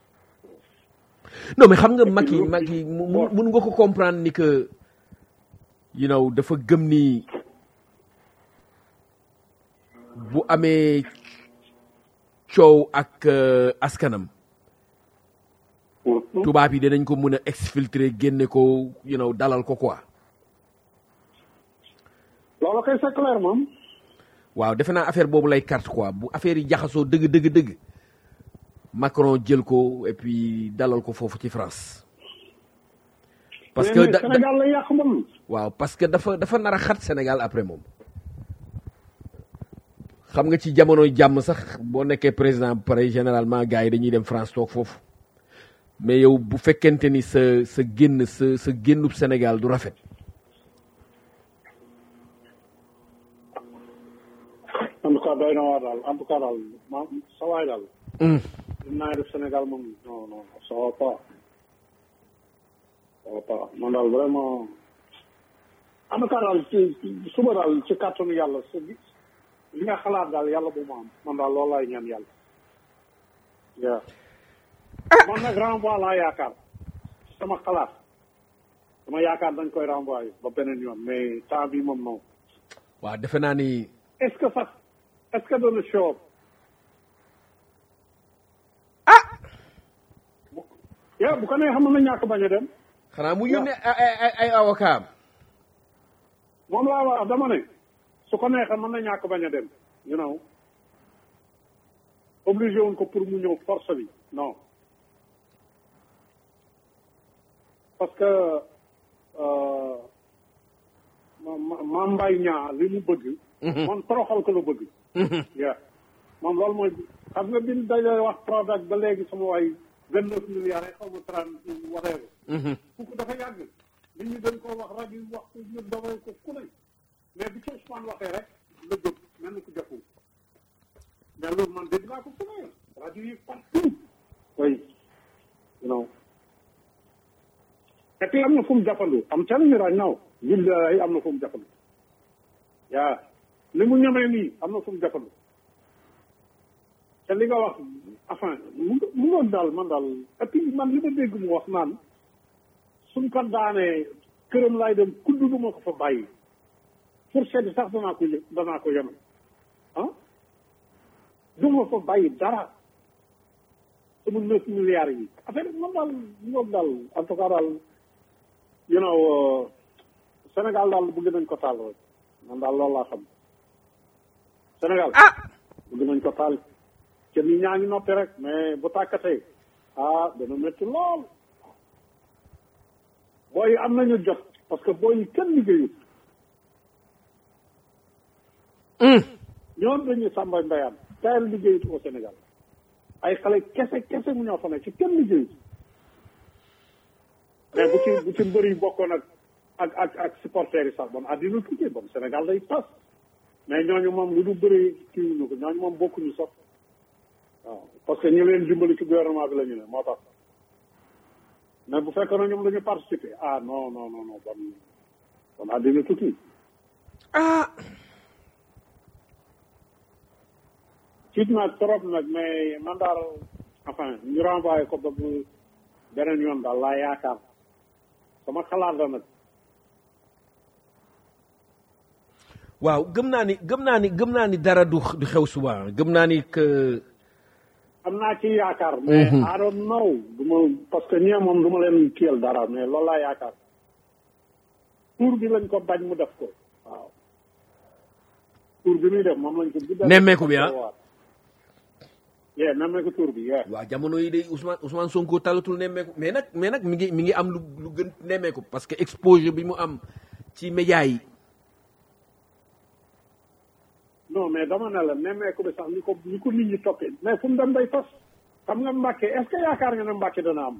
non mais xam nga Macky lu- Macky mu- mu- bon. mun nga ko comprendre ni que you know dafa gëm ni bu amee coow ak euh, askanam tubaab yi dinañ ko mën a exfiltrer génne ko you know dalal ko quoi loolu kay c'est clair moom waaw defe naa affaire boobu lay carte quoi bu affaire yi jaxasoo dëgg dëgg dëgg Macron jël ko et puis dalal ko foofu ci France parce que mais da- da- Sénégal la yàq moom waaw parce que dafa dafa nar a xat Sénégal après moom xam nga ci jamono jàmm sax boo nekkee président bu pare généralement gars yi dañuy dem France toog foofu mais yow bu fekkente ni sa sa génn sa sa génnub Sénégal du rafet en tout cas doy na waar daal en tout cas daal ma sa waay daal li naa def Sénégal moom non non ça va pas ça va pas man daal vraiment en tout cas daal ci ci- suba daal ci kàttanu yàlla su li nga xalaat daal yàlla bu ma am man daal loolu laay ñaan yàlla waaw man nag renvoi laa yaakaar sama xalaat sama yaakaar dañ koy renvoyer ba beneen yoon mais temps bi moom non waaw defe naa ni est-ce que sax est-ce que dana show up yaa bu ko nee xam na ñàkk bañ a dem xanaa mu yónnee ay ay ay avocat am moom laa wax dama ne su ko neexee mën na ñàkk bañ a dem you know obligé wuñ ko pour mu ñëw force bi non parce que euh, ma ma ma mbay ñaa li mu bëgg man toroxal ko la bëgg yaa moom loolu mooy xam nga bin dañoo wax Prodac ba léegi sama waay vingt neuf milliards yi xaw ma trente whatever kooku dafa yàgg nit ñi dañ koo wax rajo yi wax ko ñu dawal ko ku ne mais bi ci Ousmane waxee rek la jóg mel ni ku jàppul mais loolu man dégg naa ko fu ne rajo yi partout oui you know et puis am na fu mu jàppandu am telling you right now billahi am na fu mu jàppandu yaa li mu ñamee nii am na fu mu jàppandu te li nga wax enfin mu mu ngoon daal man daal et puis man li ma dégg mu wax naan suñ ko daanee këram laay dem kudd du ma ko fa bàyyi fourchette sax danaa ko yë danaa ko yemal ah du ma fa bàyyi dara sama neuf milliards yi affaire bi man daal moom daal en tout cas daal you know euh, Sénégal daal bëgg nañ ko taal rek man daal loolu laa xam Sénégal ah bëgg nañ ko taal te nit ñaa ngi noppi rek mais bu tàkkatee ah dana métti lool booy yi am nañu jot parce que booy yi kenn liggéeyut ñoom dañuy sàmbay mbayaan tayal liggéeyut au Sénégal ay xale kese kese mu ñoo fa ne ci kenn liggéeyut mais bu ci bu ci mbër yi bokkoon ak ak ak ak supporters yi sax bon àddina tukkee bon Sénégal day tas mais ñooñu moom lu du bëri kii ñu ko ñooñu moom bokkuñu sax waaw parce que ñu leen dimbali ci gouvernement bi la ñu ne moo tax mais bu fekkee ne ñoom dañu participer ah non non non non bon bon àddina tukki ah tiit naa trop nag mais man daal enfin ñu renvoyé ko ba bu beneen yoon daal laa yaakaar sama xalaat la nag waaw gëm naa ni gëm naa ni gëm naa ni dara du du xew suba gëm naa ni que am naa ci yaakaar mais I don't know du ma parce que ñee moom du ma leen kiyal dara mais loolu laa yaakaar tour bi lañ ko bañ mu def ko waaw tour bi muy def moom lañ ko bu def Nemmeeku bi, ah? yee nemmeeku tour bi yee waaw jamono yi de Ousmane Ousmane Sonko talatul nemmeeku mais nag mais nag mi ngi mi ngi am lu lu gën nemmeeku parce que exposure bi mu am ci média yi non mais dama ne la nemmeeku bi sax ni ko ni ko nit ñi toppee mais fu mu dem day fas xam nga Mbàkke est ce que yaakaar nga ne Mbàkke dana am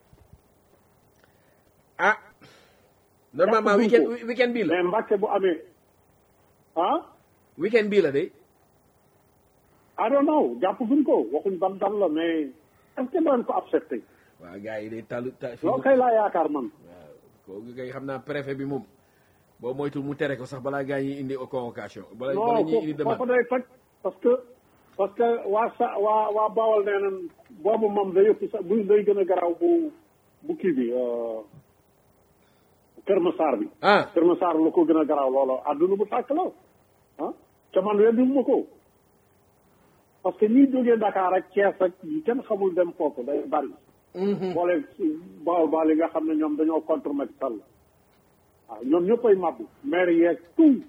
ah normalement Jàpp weekend ko. weekend bii la mais Mbàkke bu amee ah weekend bii la de I don't know jàpp guñ ko waxuñ ban dal la mais est ce que daan ko accepté waaw gars yi de talu ta fi loolu kay laa yaakaar man waaw kooku kay xam naa préfet bi moom boo moytul mu tere ko sax balaa gars yi indi convocation bala bala non ñuy indi foofu demande day toj parce que parce que waa sa waa waa Bawol nee nañ boobu moom day yëpp sax bu day gën a garaaw bu bu kii bi euh, Kër Massar bi ah Kër Massar lu ko gën a garaaw loolu àdduna bu tàkk la ah ca man weddi ma ko parce que ñi jógee Dakar ak Thiès ak yi kenn xamul dem foofu day bari boole Bawol Bawol yi nga xam ne ñoom dañoo contre Macky Sall waaw ñoom ñëppay mabbu maire yeeg tout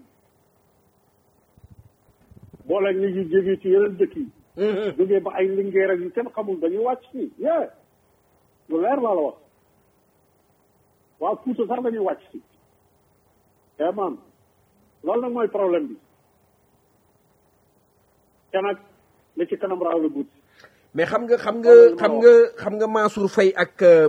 boole ñu ngi jógee ci yeneen dëkk yi jógee ba ay lingeer ak yu kenn xamul dañuy wàcc fii yee lu leer laa la wax waaw Fuuta sax dañuy wàcc si eh man loolu nag mooy problème bi te nag li ci kanam raaw la buut mais xam nga xam nga xam nga xam nga Mansour Faye ak euh,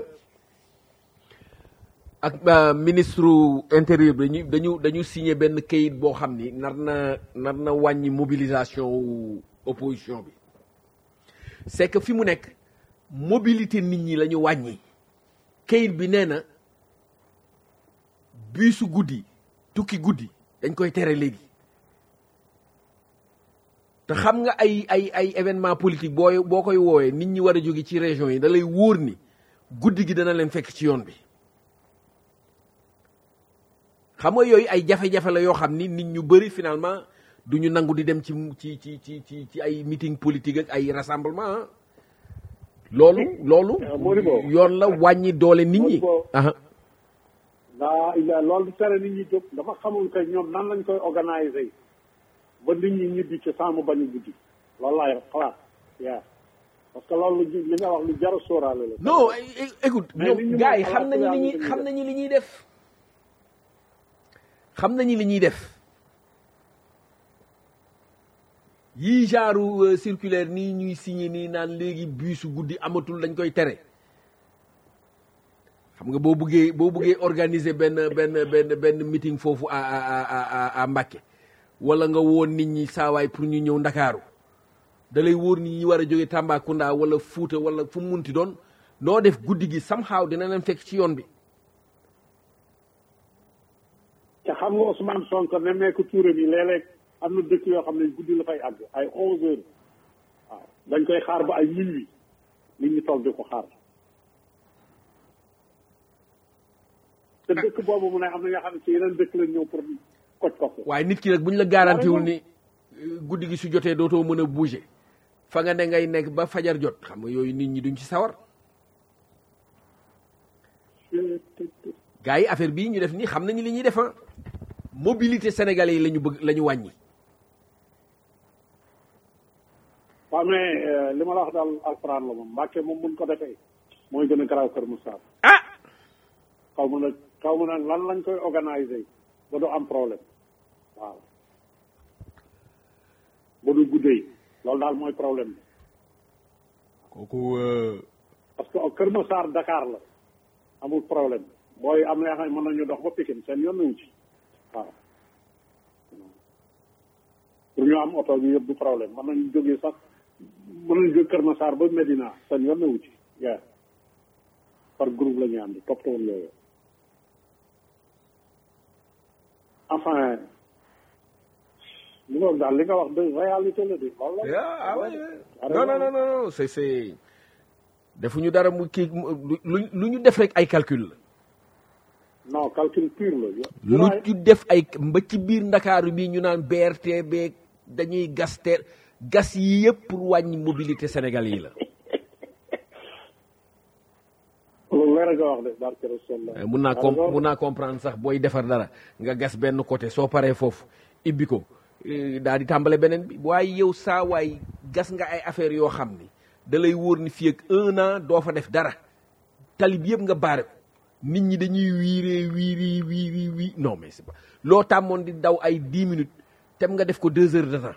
ak euh, ministre intérieur bi dañu dañu dañu signé benn kayit boo xam ni nar na nar na wàññi mobilisation wu opposition bi c'est que fi mu nekk mobilité nit ñi la ñu wàññi kayit bi nee na biisu guddi tukki guddi dañ koy tere léegi te xam nga ay ay ay événement politique booy boo koy woowee nit ñi war a jóge ci région yi da lay wóor ni guddi gi dana leen fekk ci yoon bi xam nga yooyu ay jafe-jafe la yoo xam ni nit ñu bëri finalement du ñu nangu di dem ci ci ci ci ci ci ay meeting politique ak ay rassemblement ah loolu loolu Euh, Modibo. yoon la wàññi doole nit ñi Modibo. aha daa illa loolu du tere nit ñi jóg dafa xamul que ñoom nan lañ koy organiser ba nit ñi ñibbi ci saamu bañu guddi loolu laay xalaat yaa parce que loolu lu li nga wax lu jar a sóoraale la non é- é- écoute Mais nit ñoom ñi gars yi moom xam nañu li ñuy xalaat xam nañu li ñuy def xam nañu li ñuy def yii genre euh, circulaire nii ñuy signé nii naan léegi biisu guddi amatul dañ koy tere xam nga boo buggee boo buggee organiser benn benn benn benn meeting foofu à à à à à Mbacké wala nga woon nit ñi saawaay pour ñu ñëw Ndakaaru da lay wóor nit ñi war a jóge Tambacounda wala Fuuta wala fu mu munti doon noo def guddi gi somehow dina leen fekk ci yoon bi te xam nga Ousmane Sonko nemmeeku Touré bi léeg-léeg am na dëkk yoo xam ne guddi la fay àgg ay onze heures waaw dañ koy xaar ba ay minuit nit ñi toog di ko xaar te dëkk boobu mu ne am na ñoo xam ne ci yeneen dëkk lañ ñëw pour koj ko ko waaye nit ki nag bu ñu la garantiwul ni euh, guddi gi su jotee dootoo mën a bouger fa nga ne ngay nekk ba fajar jot xam nga yooyu nit ñi duñ ci sawar gars yi affaire bii ñu def nii xam nañu li ñuy def ah mobilité sénégalais yi la ñu bëgg la ñu wàññi waaw mais euh, li ma la wax daal alxuraan la moom Mbàkke moom buñ ko defee mooy gën a garaaw Kër Moussa ah xaw ma nag xaw ma nag lan lañ koy organiser ba du am problème waaw ba du guddee loolu daal mooy problème bi kooku euh, parce que Kër Massar Dakar la amul problème booy am na yoo xam ne mën nañu dox ba Pikine seen yoon nañu ci waaw pour ñu am oto bi yëpp du problème mën nañu jógee sax mën nañ jóg Kër Massar ba Medina seen yoon newu ci yaa par groupe la ñu ànd toppatoo yooyu enfin li nga wax daal li nga wax de réalité la de loolu la. ah ouais non non non non c'est c'est defuñu dara mu kii lu lu ñu def rek ay calcul la. non calcul pur la. lu ñu def ay mba ci biir ndakaaru bi ñu naan BRT beeg dañuy gas te gas yi yëpp pour wàññi mobilité Sénégal yi la. loolu leer nga wax de barke Rasulullah. mun naa com mun naa comprendre sax booy defar dara nga gas benn côté soo paree foofu ibbi ko daal di tàmbale beneen bi waaye yow saa waay gas nga ay affaires yoo xam ni da lay wóor ni fii ak un an doo fa def dara tali bi yëpp nga baare ko nit ñi dañuy wiiree wiiri wiiri wii non mais c'est pas loo tàmmoon di daw ay dix minutes tem nga def ko deux heures de temps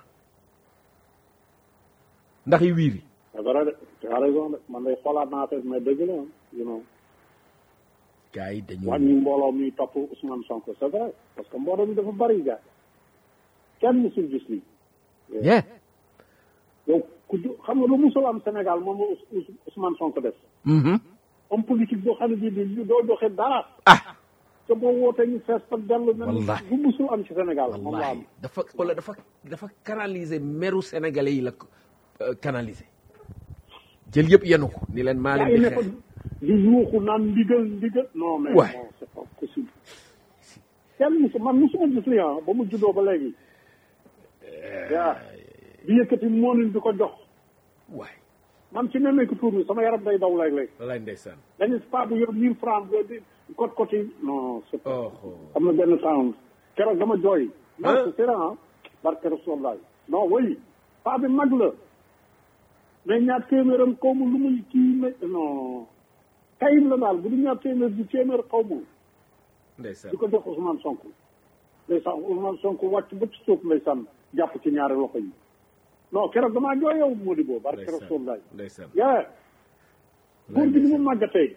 ndax yi wiiri c'est vrai de tu as raison de man day xoolaat naa affaire mais dëgg la you know gars yi dañu wàññi mbooloo mi topp Ousmane Sonko c'est vrai parce que mbooloo mi dafa bari gars kenn musul gis lii yeah yow ku xam nga lu musul am Sénégal moom la Ousmane Sonko def homme politique boo xam ne bii di doo joxe dara ah te boo wootee ñu fees fa dellu mel Wallahi. bu musul am ci Sénégal moom la am wallahi dafa wala dafa dafa canaliser meru sénégalais yi la ko euh, canaliser jël yëpp yenu ko ni leen maa yaa leen ngi di ne fa xeex di yuuxu naan ndigal ndigal non mais Ouais. non c'est pas possible kenn musu man musuma gis li ah ba mu juddoo ba léegi yaa di yëkkati moonin di ko jox waay man ci nemmeeku tuur bi sama yaram day daw léeg-léeg walaay ndeysaan dañu pas bu yor mille francs ba di côte côte yi non c'est pas oh oh. am na benn temps keroog dama jooy non Hein? c'est vrai ah barke Rasulullah non oui pas bi mag la mais ñaar téeméeram xaw ma lu muy kii ne non kayit la daal bu du ñaar téeméer di téeméer xaw ma ndeysaan di ko jox Ousmane Sonko ndeysaan Ousmane Sonko wàcc ba ci suuf ndeysaan jàpp ci ñaari loxo yi non keroog damaa jooy yow Modibo barke ndeysaan Rasulullah ndeysaan yaa góor gi ni mu màggatee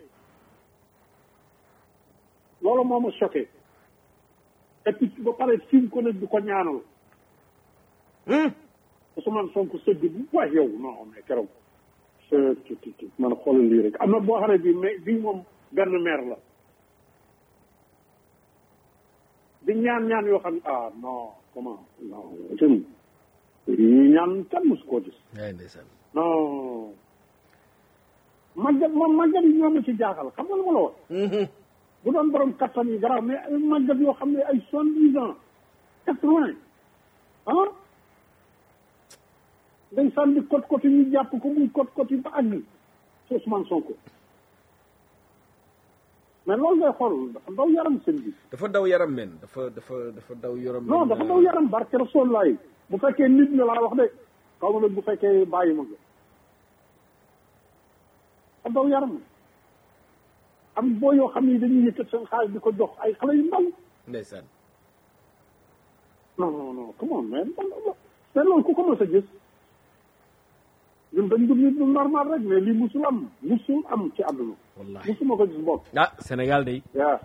loolu moo ma choqué et puis ba pare fi ko nag di ko ñaanal Ousmane Sonko sëgg bu waay yow non mais keroog c'est ti ti man xoolal lii rek am na boo xam ne bii mais bii moom benn maire la di ñaan ñaan yoo xam ne ah non comment non jëm yi ñaan kenn mosu koo gis waay ndeysaan non màggat moom màggat yi ñoo ma ci jaaxal xam nga lu ma la wax bu doon borom kattan yi garaaw mais ay màggat yoo xam ne ay soixante-dix ans quatre-vingts ah day sànni côte côte yi ñu jàpp ko muy côte côte yi ba àgg ci Ousmane Sonko mais loolu ngay xool dafa daw yaram sëñ bi dafa daw yaram men dafa dafa dafa daw yaram non dafa daw yaram barke Rasulullah bu fekkee nit nga laa wax de xaw ma nag bu fekkee bàyyi ma nga dafa daw yaram am boo yoo xam ne dañuy yëkkat seen xaalis di ko jox ay xale yu ndaw ndeysaan non non non come on man mais loolu ku ko mës a gis ñun dañ dund nit lu normal rek mais lii musul am musul am ci àdduna wallahi musuma ko gis bokk ah Sénégal day yaa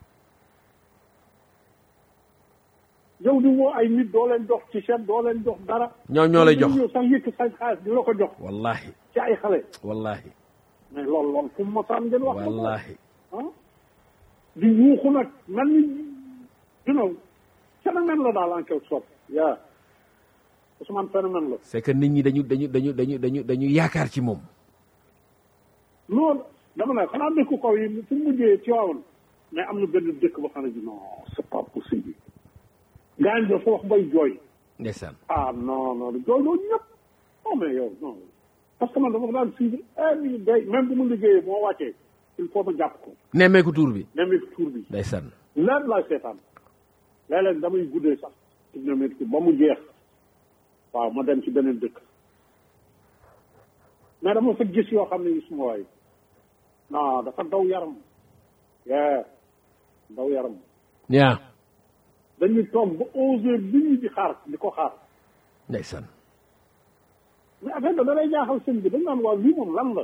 yow di woo ay nit doo leen jox ci seen doo leen jox dara ñoo ñoo lay jox ñëw sax yëkk sa xaalis di la ko jox wallahi ci ay xale wallahi mais loolu loolu fu mu mosaan ngeen wax ko wallahi ah di yuuxu nag mel ni you know phénomène la daal en quelque sorte yaa Ousmane phénomène la c'est que nit ñi dañu dañu dañu dañu dañu dañu yaakaar ci moom loolu dama ne xanaa dëkku kaw yi fu mu mujjee ci waawoon mais am na benn dëkk ba xam ne bi non c'est pas possible gars yi dafa wax bay jooy ndeysaan ah non non jooy loolu ñëpp non mais yow non parce que man dama ko daan suivre every day même bu mu liggéeyee moo wàccee il faut ma jàpp ko nemmeeku tuur bi nemmeeku tuur bi ndeysaan leer laay seetaan léeg-léeg damay guddee sax ci nemmeeku ba mu jeex waaw ma dem ci beneen dëkk mais dama fa gis yoo xam ne suma waay non dafa daw yaram yee daw yaram yaa dañuy toog ba onze heures bi ñu di xaar di ko xaar ndeysaan mais affaire da da lay jaaxal sëñ bi dañ naan waaw lii moom lan la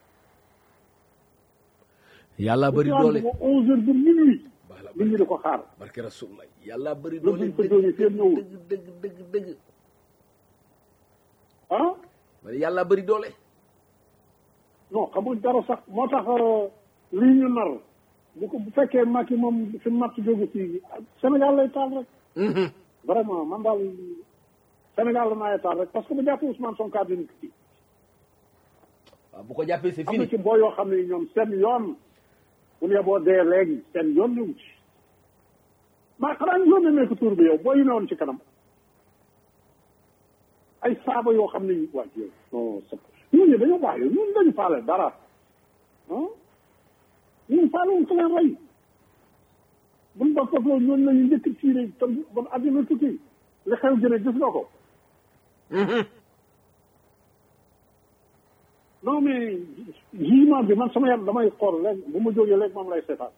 yàlla bëri dañu doole naan ba onze heures ba minuit Bala nit ñi di ko xaar barke rasulullah yàlla bëri Lu doole buñ ko jógee kenn ñëwul. dëgg dëgg dëgg dëgg ah yàlla bëri doole non xamul dara sax moo tax lii ñu nar bu ko bu fekkee Macky moom fi matt jógu fii Sénégal lay taal rek vraiment man daal Sénégal la naay taal rek parce que bu jàppee Ousmane Sonko dina ko ci waaw bu ko jàppee c'est am na fini ci boo yoo xam ne ñoom seen yoon bu ñu boo dee léegi seen yoon ñëw ci maa xanaa ñu yónnee nekk tur bi yow boo yi newoon ci kanam ay saaba yoo xam ne ñu waa yow non c'est ñun ñi dañoo baax yow ñun dañu faale dara ah ñun faale wuñ ko leen rey buñ ba foofu loolu ñooñu lañu njëkk tiire te bon addina tukki li xew jëne gis nga ko non mais jugement bi man sama yaram damay xool léegi bu ma jógee léegi moom lay seetaan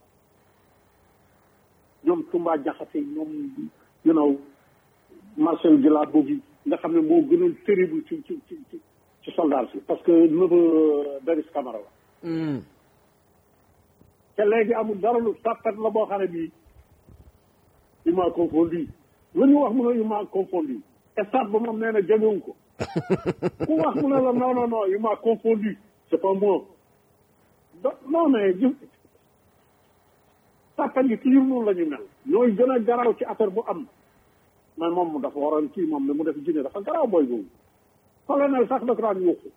ñoom Tumba Jaxate ñoom you know Marcel Gila Bogi nga xam ne moo gënoon terrible ci ci ci ci ci soldat si parce que neveu Denis Camara la te léegi amul dara lu tàppat la boo xam ne bii il m'a confondu lu ñu wax mu ne il m'a confondu stade ba moom nee na jëmewuñ ko ku wax mu ne la non non non il m'a confondu c'est pas moi do non mais ji tàppat yi toujours noonu la ñu mel ñooy gën a garaaw ci affaire bu am mais moom mu dafa waroon kii moom ne mu def jinne dafa garaaw booy boobu colonel sax da ko daan yuuxu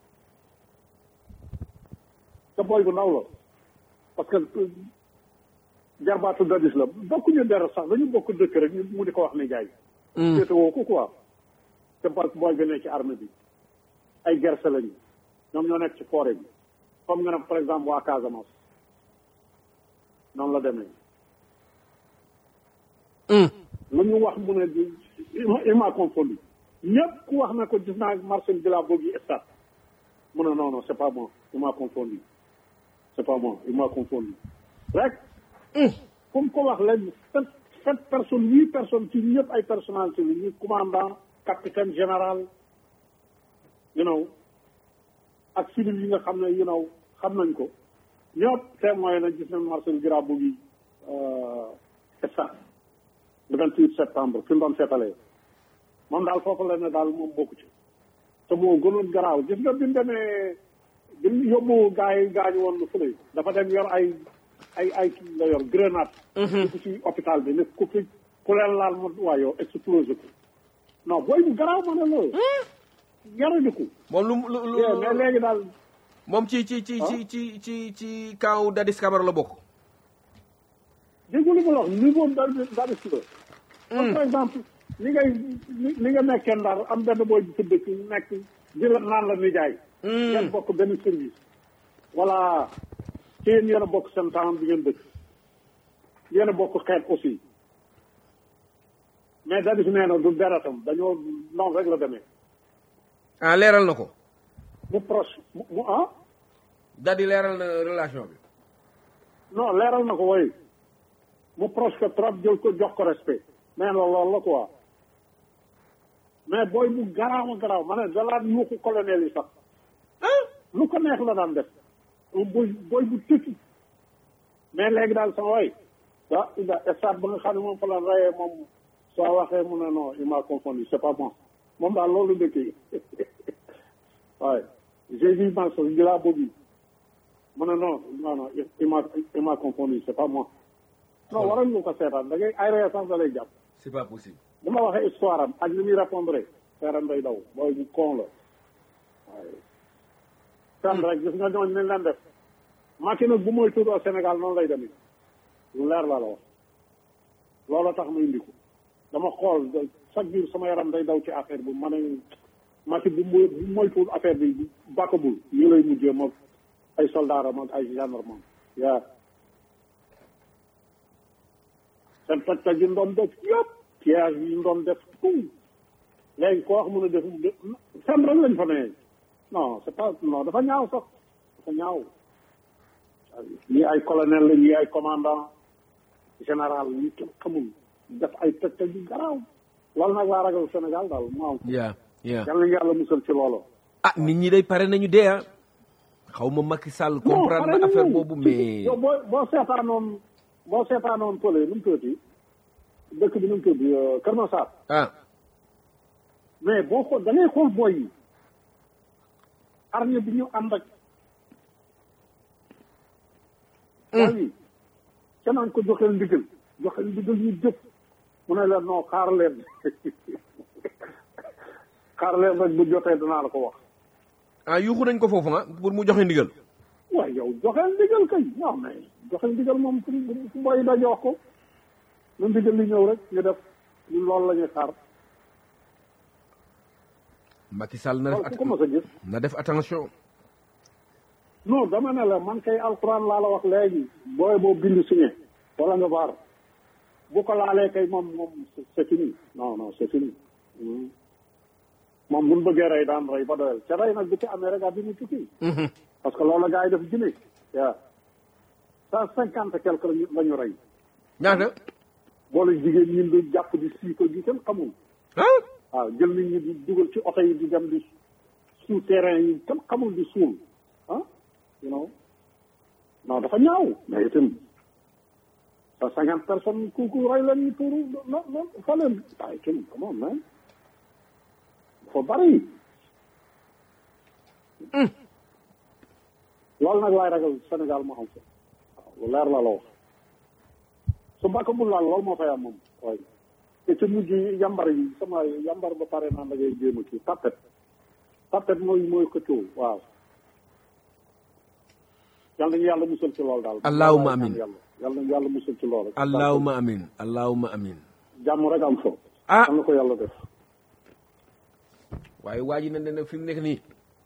te booy bu ndaw la parce que jarbaatu dadis la bokkuñu dara sax dañu bokk dëkk rek ñu mu di ko wax ne jaay féete woo ko quoi te parce que booy bi nekk ci armée bi ay gerse lañu ñoom ñoo nekk ci forêt bi comme nga ne par exemple waa Casamance noonu la demee lu ñu wax mu ne il m'a confondu ñëpp ku wax na ko gis naa Marcel Gila Bogi stade mu ne non non c'est pas moi il m'a confondu c'est pas moi il m'a confondu rek comme ko wax léegi sept sept personnes huit personnes ci ñëpp ay personnalité la ñu commandant capitaine général you know ak civil yi nga xam ne you know xam nañ ko ñëpp témoin na gis nañ Marcel Gila Bogi stade le vingt-huit septembre fi mu doon seetalee moom daal foofu la ne daal moom bokku ci te moo gënoon garaaw gis nga bi mu demee bi mu yóbbu gaa yi gaañu woon fële dafa dem yor ay ay ay kii la yor grenade ku ci hôpital bi ne ku fi ku leen laal ma waa yow explosé ko non booy bu garaaw ma ne loolu yaradiku moom lu lu lu mais léegi daal moom ci ci ci ci ci ci ci kaw Dadis Camara la bokk déggu li ma la wax niveau dadis la par exemple li ngay li nga nekkee ndar am benn booy bu tëdd ci nekk di la naan la nijaay ngeen bokk benn service voilà ci yéen yéen a bokk seen temps bi ngeen dëkk yéen a bokk xeet aussi mais dadis nee na du deretam dañoo noonu rek la demee ah leeral na ko mu proche mu mu ah Dadi leeral na relation bi non leeral na ko woy mu proche que trop jël ko jox ko respect mais la loolu la quoi mais booy bu garaaw a garaaw ma ne dalaat yuuxu colonel yi sax lu ko neex la daan def booy booy bu tëkki mais léegi daal sama way ah ida stade ba nga xam ne moom fa la rayee moom soo waxee mu ne non il m'a confondu c'est pas moi moom daal loolu ndëkkee waaye j'ai vu Mansour Gila Bobi mu ne non non non il m'a il m'a confondu c'est pas moi non waral ñu ko seetaan da ngay ay ree sax da lay jàpp c'est pas possible bu ma waxee histoire am ak ni muy répondre seeram day daw booy bu con la waaye fen rek gis nga ñooñ nañ leen def Macky nag bu mooy tudd au Sénégal noonu lay demee lu leer la la wax loolu tax ma indi ko dama xool chaque jour sama yaram day daw ci affaire bu ma ne Macky bu mooy bu moytuwul affaire bi bàkkabul ñu lay mujjee moom ay soldaaram ak ay gendarme yaa seen toj-toj yi ñu doon def yëpp piège yi ñu doon def tout léegi koo wax mun a def fen rek lañ fa ne non c'est pas non dafa ñaaw sax dafa ñaaw ñii ay colonel la ñii ay commandant général ñi kenn xamul def ay toj-toj yu garaaw loolu nag laa ragal Sénégal daal mu am yaa yaa yal nañu yàlla musal ci loolu ah nit ñi day pare nañu dee ah xaw ma Macky Sall comprendre na affaire boobu mais yow boo boo seetaanoon boo seetaanoon pële nu mu tuuti dëkk bi nu mu tuuti Kër Massar ah mais boo xool da ngay xool booy yi armée bi ñu ànd ak waaye keneen ko joxeel ndigal joxeel ndigal ñu jëf mu ne leen non xaar leen xaar leen rek bu jotee danaa la ko wax ah yuuxu nañ ko foofu ah pour mu joxe ndigal waaye yow joxeel ndigal kay non mais joxeel ndigal moom fu fu mboy daje wax ko lu ndigal li ñëw rek ñu def ñu loolu la ñuy xaar Macky Sall na def loolu ku ko mos a gis na def attention non dama ne la man kay alxuraan laa la wax léegi booy boo bind signé wala nga baar bu ko laalee kay moom moom c'est fini non non c'est fini moom buñ bëggee rey daan rey ba doyal ca rey nag bu ci amee rek àddina tukki parce que loolu la gars yi def Guinée waaw cent cinquante quelque la ñu rey ñaata boole jigéen ñi di jàpp di siiko gi kenn xamul ah waaw jël nit ñi di dugal ci oto yi di dem di sous terrain yi kenn xamul di suul ah you know non dafa ñaaw mais itam cent cinquante personnes ku ku rey leen ñu tuuru non non fa leen waaye itam come on man dafa bari loolu nag laay ragal Sénégal moo xam ko waaw lu leer la la wax su mbàkk bu laal loolu moo fay am moom waaye te ci mujj yambar yi sama yambar ba pare naan da ngay jéem a kii tapet tapet mooy mooy xëccoo waaw yal nañu yàlla musal ci loolu daal Allahumma amin. yàlla yal nañu yàlla musal ci loolu rek allahuma amin allahuma amin jàmm rek am fo ah am na ko yàlla def waaye waa ji ne ne fi mu nekk nii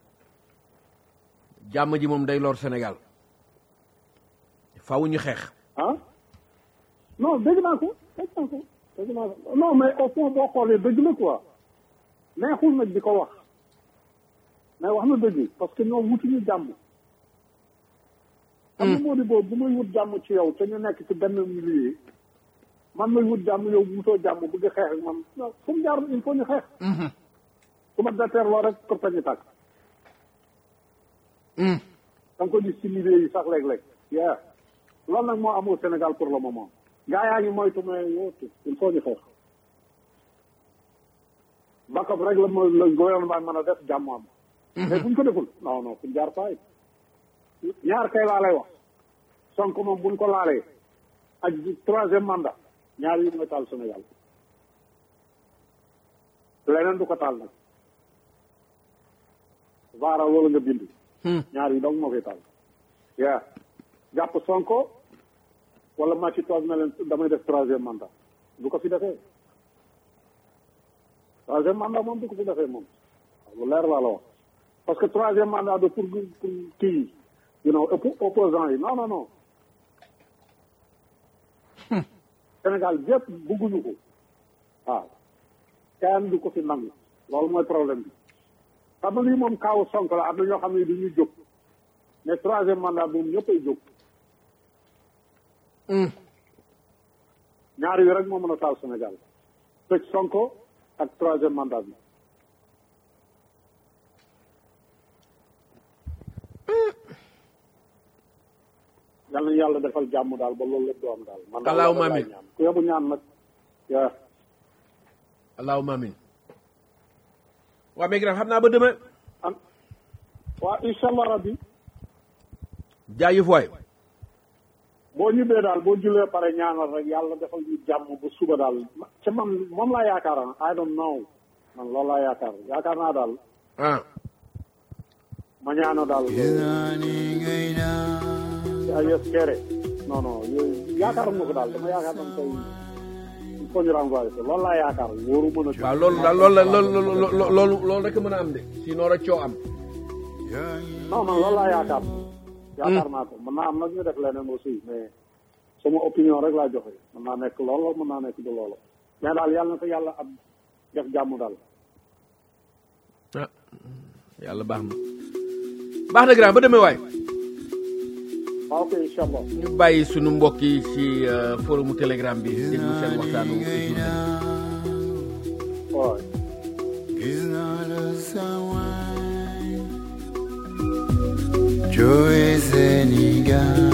jàmm ji moom day lor Sénégal faaw ñu xeex ah non dégg naa ko dégg naa ko dégg naa ko non mais au fond boo xoolee dëgg la quoi neexul nag di ko wax mais wax na dëgg parce que ñoom wutuñu jàmm xam nga moo di boobu bu may wut jàmm ci yow te ñu nekk ci benn milieu man may wut jàmm yow wutoo jàmm bëgg xeex ak man non fu mu jaar il faut ñu xeex su ma déterloo rek pour ñu tàkk da nga ko gis ci milieu yi sax léeg-léeg yaa loolu nag moo amul Sénégal pour le moment gaa yaa ngi moytu mais yow il faut ñu xeex backup rek la mo- le gouvernement mën a def jàmm am mais buñ ko deful non non fu ñu jaar faay ñaar kay laa lay wax Sonko moom buñ ko laalee ak troisième mandat ñaar yi mooy taal Sénégal leneen du ko taal nag vaara loolu nga bind ñaar yi donc moo koy taal yaa jàpp Sonko wala ma ci toog na leen damay def troisième mandat du ko fi defee troisième mandat moom du ko fi defee moom lu leer laa la wax parce que troisième mandat de pour pour kii you know oppo- opposant yi non non non Sénégal yëpp bëgguñu ko waaw kenn du ko fi nangu loolu mooy problème bi xam nga lii moom kaawu Sonko la am na ñoo xam ne du ñuy jóg mais troisième mandat moom ñëpp ay jóg ñaar yi rek moo mën a taal Sénégal tëj Sonko ak troisième mandat bi yal nañu yàlla defal jàmm daal ba loolu lépp du am daal man daal Allahumma loolu laay amin. ñaan ku yebu ñaan nag yaa allahuma amin waa mais grand xam naa ba demain am waa incha allah rabbi jaajëf waay boo ñibbee daal boo jullee pare ñaanal rek yàlla defal ñu jàmm ba suba daal ma- ca man moom laa yaakaar ah I don't know man loolu laa yaakaar yaakaar naa daal ah ma ñaanal daal ay yes kere non non yooyu yaakaar ma ko daal dama yaakaar dama koy il faut ñu renvoyer ko loolu laa yaakaar wóoru mën a waaw loolu daal loolu la loolu loolu loolu loolu rek a mën a am de sinon rek coo am non non loolu laa yaakaar yaakaar naa ko mën naa am nag ñu def leneen aussi mais sama opinion rek laa joxe mën naa nekk loolu mën naa nekk du loolu mais daal yàlla na ko yàlla am def jàmm daal ah yàlla baax na baax na grand ba demee waay waaw ok incha allah ñu bàyyi sunu mbokk yi ci euh, forumu telegram bi déglu seen waxtaanu journée waaw Joe Sénégal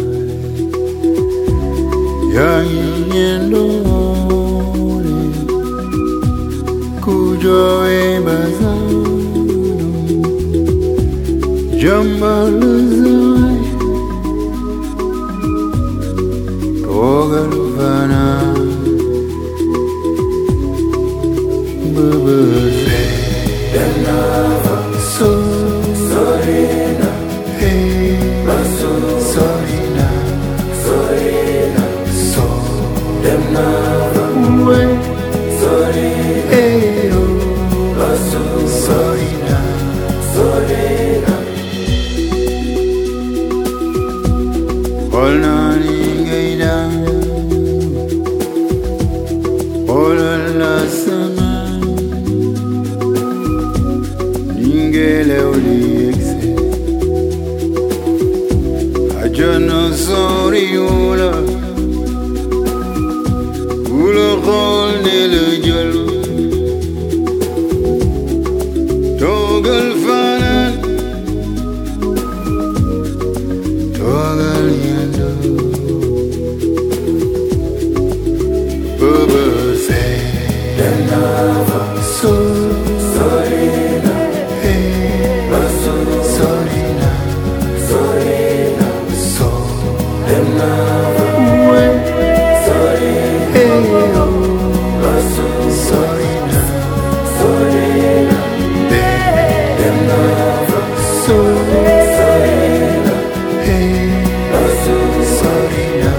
yaa ngi ñendoole ku joowe basaanum jëmmal zaay toogal fanaan bëbëse dem naa fa sori na hey sori na so dem naa fa wey hey oh sori na xool naa ni ngay daan xoolal la sama ni ngelaw li yegse àjjana soriwul ku la xool ne la jël toogal fanaan toogal yendu bëbë see dem naa fa sori na hey sori na so dem naa fa wey hey oh sori na dem naa fa sori hey sori na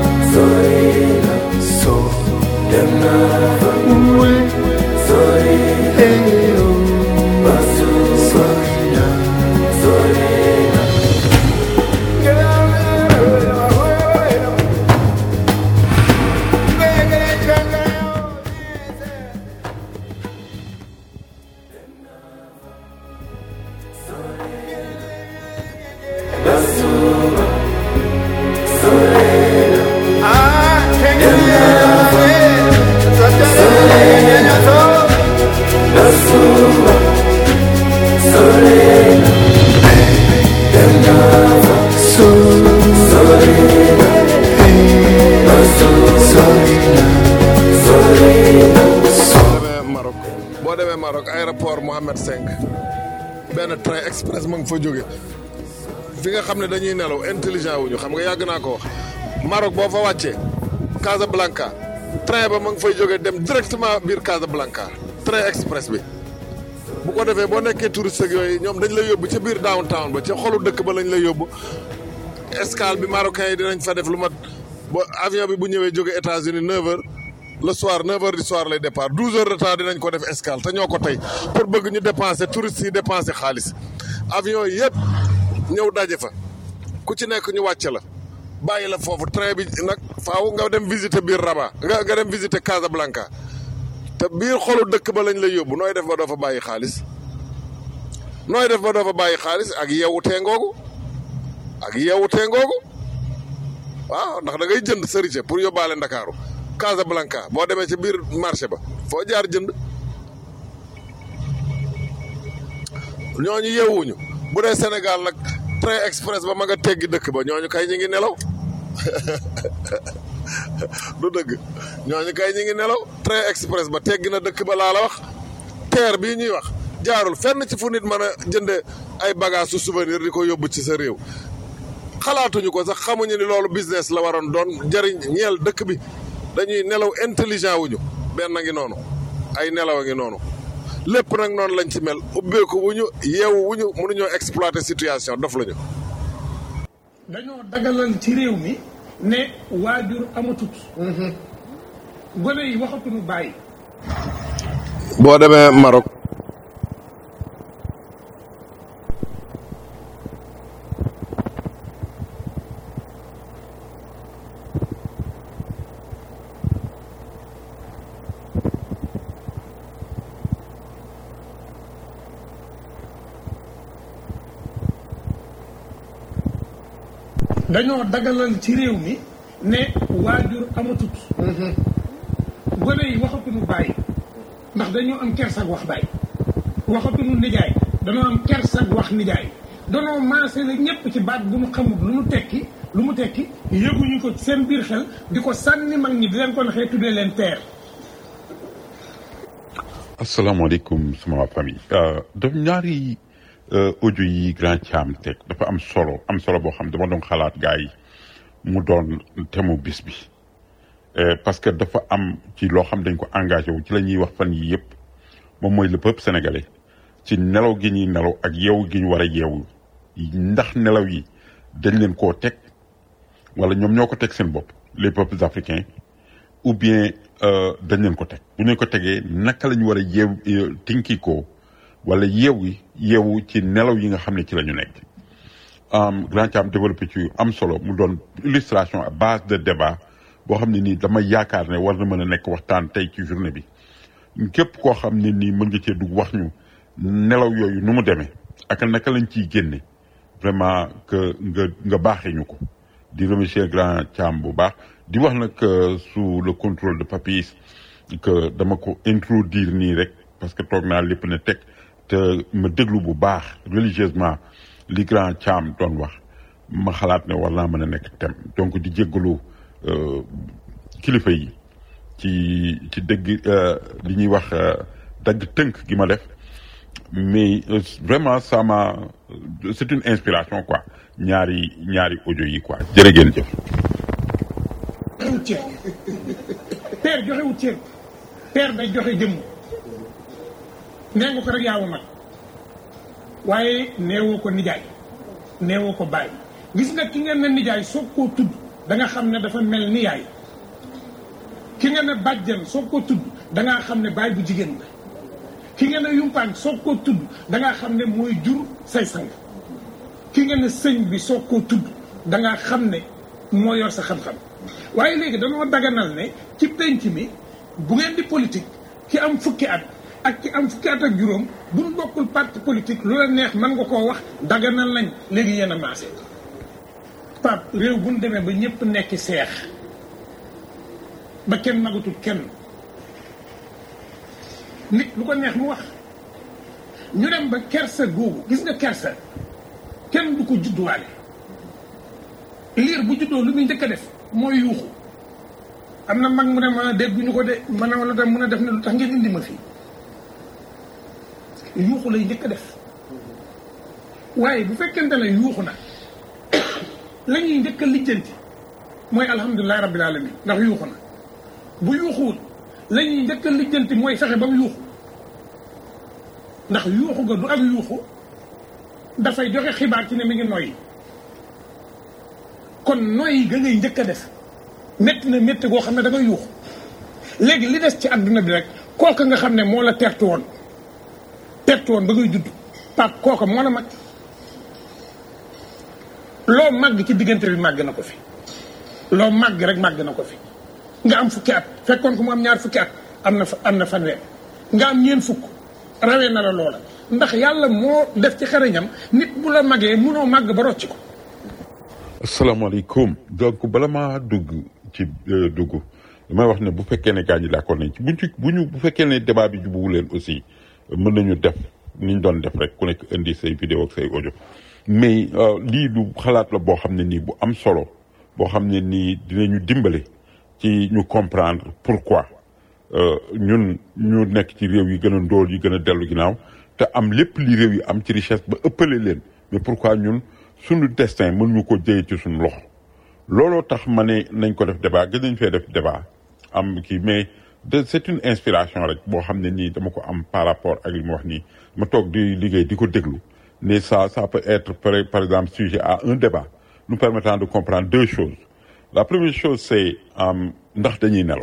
so dem naa fa wey hey oh sori na demee Maroc boo demee Maroc aéroport Mohamed V benn train express ma nga fa jóge fi nga xam ne dañuy nelaw intelligent wuñu xam nga yàgg naa ko wax Maroc boo fa wàccee Casablanca train ba ma nga fay jóge dem directement biir Casablanca train express bi bu ko defee boo nekkee touriste ak yooyu ñoom dañ lay yóbbu ca biir downtown ba ca xolu dëkk ba lañ lay yóbbu escale bi marocain yi dinañ fa def lu mat ba avion bi bu ñëwee jóge États-Unis 9h le soir 9h du soir lay départ 12 heures de temps dinañ ko def escale te ñoo ko tey pour bëgg ñu dépenser touristes yi dépenser xaalis avion yi yëpp ñëw daje fa ku ci nekk ñu wàcce la bàyyi la foofu train bi nag faaw nga dem visiter biir Rabat nga nga dem visiter Casablanca te biir xolu dëkk ba lañ lay yóbbu nooy def ba doo fa bàyyi xaalis nooy def ba doo fa bàyyi xaalis ak yeewu teengoogu ak yeewu teengoogu waaw ndax da ngay jënd sërice pour yóbbaale Ndakaaru Casablanca boo demee ci biir marché ba foo jaar jënd ñooñu yeewuñu bu dee Sénégal nag train express ba ma nga teggi dëkk ba ñooñu kay ñu ngi nelaw du dëgg ñooñu kay ñu ngi nelaw train express ba teggi na dëkk ba laa la wax terre bii ñuy wax jaarul fenn ci fu nit mën a jënde ay bagage su souvenir di ko yóbbu ci sa réew xalaatuñu ko sax xamuñu ni loolu business la waroon doon jëriñ ñeel dëkk bi dañuy nelaw intelligent wuñu benn ngi noonu ay nelaw a ngi noonu lépp nag noonu lañ ci mel ubbeeku wuñu yeewu wuñu mënuñoo exploiter situation dof lañu dañoo dagalal ci réew mi ne waajur amatut gone yi waxatuñu bàyyi boo demee Maroc dañoo dagalal ci réew mi ne waajur amatut gone yi waxatuñu bàyyi ndax dañoo am kersag wax bàyyi waxatuñu nijaay dañoo am kersag wax nijaay danoo maase la ñëpp ci baat bu mu xamul lu mu tekki lu mu tekki yëguñu ko ci seen biir xel di ko sànni mag ñi di leen ko naxee tuddee leen père asalaamaaleykum sama famille daf ñaari audio yi grand Thiam teg dafa am solo am solo boo xam dama doon xalaat gars yi mu doon temu bis bi parce que dafa am ci loo xam dañ ko engagé wu ci la ñuy wax fan yi yëpp moom mooy le peuple sénégalais ci nelaw gi ñuy nelaw ak yeewu gi ñu war a yeewu ndax nelaw yi dañ leen koo teg wala ñoom ñoo ko teg seen bopp les peuples africains ou bien dañ leen ko teg bu ñu ko tegee naka la ñu war a yeew tinki ko wala yeewu yeewu ci nelaw yi nga xam ne ci la ñu nekk grand Thiam développé ci am solo mu doon illustration à base de débat boo xam ne nii dama yaakaar ne war na mën a nekk waxtaan tey ci journée bi képp koo xam ne nii mën nga cee dugg wax ñu nelaw yooyu nu mu demee ak naka lañ ciy génne vraiment que nga nga baaxee ñu ko di remercier grand Thiam bu baax di wax nag sous le contrôle de Papis que dama ko introduire nii rek parce que toog naa lépp ne teg te ma déglu bu baax religieusement li grand Thiam doon wax ma xalaat ne war naa mën a nekk thème donc di jéggalu kilifa yi ci ci dëgg li ñuy wax dagg tënk gi ma def mais vraiment ça m'a c'est une inspiration quoi ñaari ñaari audio yi quoi jërë ngeen jëf. joxewut cër père joxewut cër père day joxe jëmm nee nga ko rek yaa mag waaye neewoo ko nijaay neewoo ko bàyyi gis nga ki ngeen ne nijaay soog koo tudd da nga xam ne dafa mel ni yaay ki nga ne bàjjan soog koo tudd da ngaa xam ne baay bu jigéen la ki nga ne yumpaañ soog koo tudd da ngaa xam ne mooy jur say sang ki nga ne sëñ bi soog koo tudd da ngaa xam ne moo yor sa xam-xam waaye léegi dañoo daganal ne ci penc mi bu ngeen di politique ki am fukki at ak ki am fukki at ak juróom buñ bokkul parti politique lu la neex mën nga koo wax daganal nañ léegi yéen a maase Pape réew bu ñu demee ba ñëpp nekk seex ba kenn magatul kenn nit lu ko neex mu wax ñu dem ba kersa googu gis nga kersa kenn du ko judduwaale liir bu juddoo lu muy njëkk a def mooy yuuxu am na mag mu ne ma dégguñu ko de ma ne la tam mun a def ne lu tax ngeen indi ma fii yuuxu lay njëkk a def waaye bu fekkente ne yuuxu na la ñuy njëkk a lijjanti mooy alhamdulilahi rabbil alamin ndax yuuxu na bu yuuxuwul la ñuy njëkk a lijjanti mooy fexe ba mu yuuxu ndax yuuxu ga du ak yuuxu dafay joxe xibaar ci ne mi ngi noyyi kon noyyi ga ngay njëkk a def métti na métti goo xam ne da nga yuuxu léegi li des ci àdduna bi rek kooka nga xam ne moo la tertu woon tertu woon ba ngay judd pap kooka moo la mag loo màgg ci diggante bi màgg na ko fi loo màgg rek màgg na ko fi nga am fukki at fekkoon ko mu am ñaar fukki at am na am na fanweer nga am ñeen fukk rawee na la loola ndax yàlla moo def ci xarañam nit bu la magee munoo màgg ba rocc ko asalaamaaleykum donc bala maa dugg ci dugg damay wax ne bu fekkee ne gaa ñi d'accord nañ ci buñ ci bu ñu bu fekkee ne débat bi jubuwu leen aussi mën nañu def ni ñu doon def rek ku nekk indi say vidéo ak say audio mais lii du xalaat la boo xam ne nii bu am solo boo xam ne nii dinañu dimbale ci ñu comprendre pourquoi ñun ñu nekk ci réew yi gën a ndóol yi gën a dellu ginnaaw te am lépp li réew yi am ci richesse ba ëppale leen mais pourquoi ñun suñu destin mën ñu ko jëye ci suñu loxo looloo tax ma ne nañ ko def débat gën nañ fee def débat am kii mais de c'est une inspiration rek boo xam ne nii dama ko am par rapport ak li mu wax nii ma toog di liggéey di ko déglu ne ça ça peut être par, par exemple sujet à un débat nous permettant de comprendre deux choses la première chose c'est ndax dañuy nelaw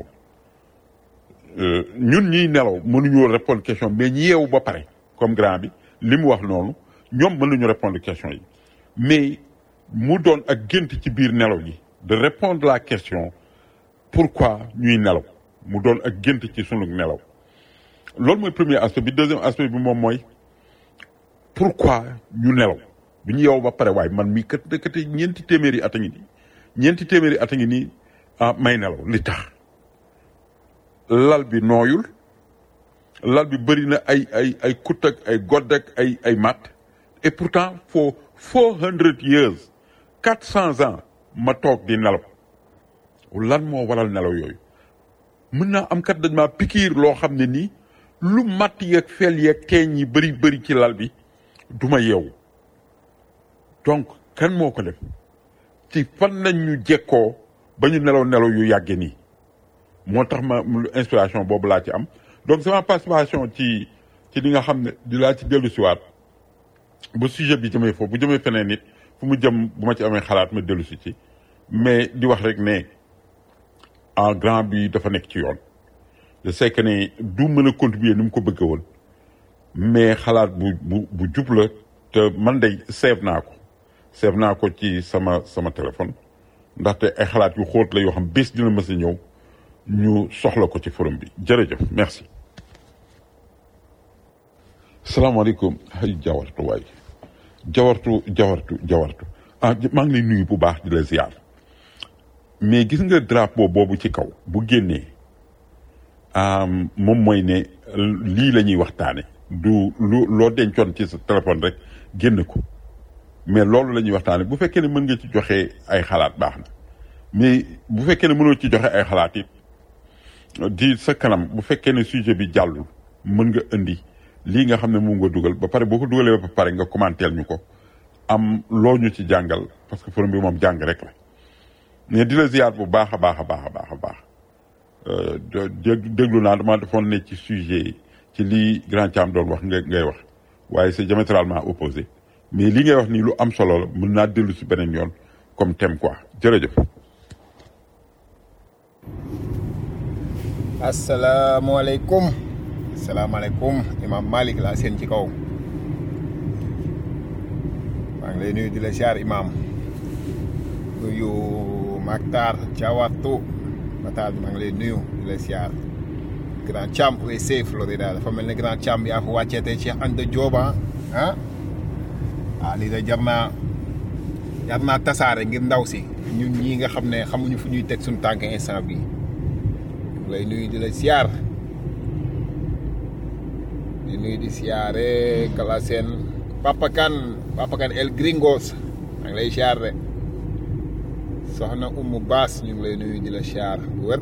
ñun ñiy nelaw mënuñoo répondre question mais ñi yeewu ba pare comme grand bi li mu wax noonu ñoom mënuñu répondre question yi mais mu doon ak gént ci biir nelaw yi de répondre la question pourquoi ñuy nelaw mu doon ak gént ci sunu nelaw loolu mooy premier aspect bi deuxième aspect bi moom mooy pourquoi ñu nelaw bi ñu yeewu ba pare waaye man mii kat dëkkate ñeenti téeméeri at a ngi nii ñeenti téeméeri at a ngi nii ah may nelaw li tax lal bi nooyul lal bi bëri na ay ay ay kut ak ay godd ak ay ay mat et pourtant for four hundred years quatre cents ans ma toog di nelaw lan moo waral nelaw yooyu mën naa am kat dañ maa pikiir loo xam ne nii lu matt yeeg fel yeeg keeñ yi bëri bëri ci lal bi du ma yeewu donc kan moo ko def ci fan lañ ñu jekkoo ba ñu nelaw nelaw yu yàgge nii moo tax ma inspiration boobu laa ci am donc sama participation ci ci li nga xam ne di laa ci dellu siwaat bu sujet bi jëmee foofu bu jëmee feneen nit fu mu jëm bu ma ci amee xalaat ma dellu si ci mais di wax rek ne en grand bi dafa nekk ci yoon je sais que ne du mën a contribuer ni mu ko bëgg woon mais xalaat bu bu bu jub la te man day seeb naa ko seeb naa ko ci sama sama téléphone ndaxte ay xalaat yu xóot la yoo xam bés dina mës a ñëw ñu soxla ko ci forum bi jërëjëf merci salaamaaleykum ay jawartu waay jawartu jawartu jawartu ah maa ngi lay nuyu bu baax di la ziar mais gis nga drapeau boobu ci kaw bu génnee moom mooy ne lii la ñuy waxtaane du lu loo dencoon ci sa téléphone rek génn ko mais loolu la ñuy waxtaane bu fekkee ne mën nga ci joxe ay xalaat baax na mais bu fekkee ne mënoo ci joxe ay xalaat it di sa kanam bu fekkee ne sujet bi jàllul mën nga indi lii nga xam ne moom nga dugal ba pare boo ko dugalee ba pare nga commenter ñu ko am loo ñu ci jàngal parce que forum bi moom jàng rek la mais di la ziyaar bu baax a baax a baax a baax a baax déglu naa dama defoon ne ci sujet ci lii grand Thiam doon wax nga ngay wax waaye c'est diamétralement opposé mais li ngay wax nii lu am solo la mën naa dellu si beneen yoon comme thème quoi jërëjëf. asalaamaaleykum asalaamaaleykum imam Malick laa seen ci kaw maa ngi lay nuyu di la siyaar imam nuyu Maktar Thiawatu Matar maa ngi lay nuyu di la siyaar Grand Thiam USA Florida dafa mel ne Grand Thiam yaa fa wàcceete Cheikh Anta Diop ah ah lii de jar naa jar naa tasaare ngir ndaw si ñun ñii nga xam ne xamuñu fu ñuy teg suñu tànk instant bi lay nuyu di la siyaar di nuyu di siyaare kala seen Papa Kane Papa Kane El Gringos maa ngi lay siyaar de soxna Umu Baas ñu ngi lay nuyu di la siyaar bu wér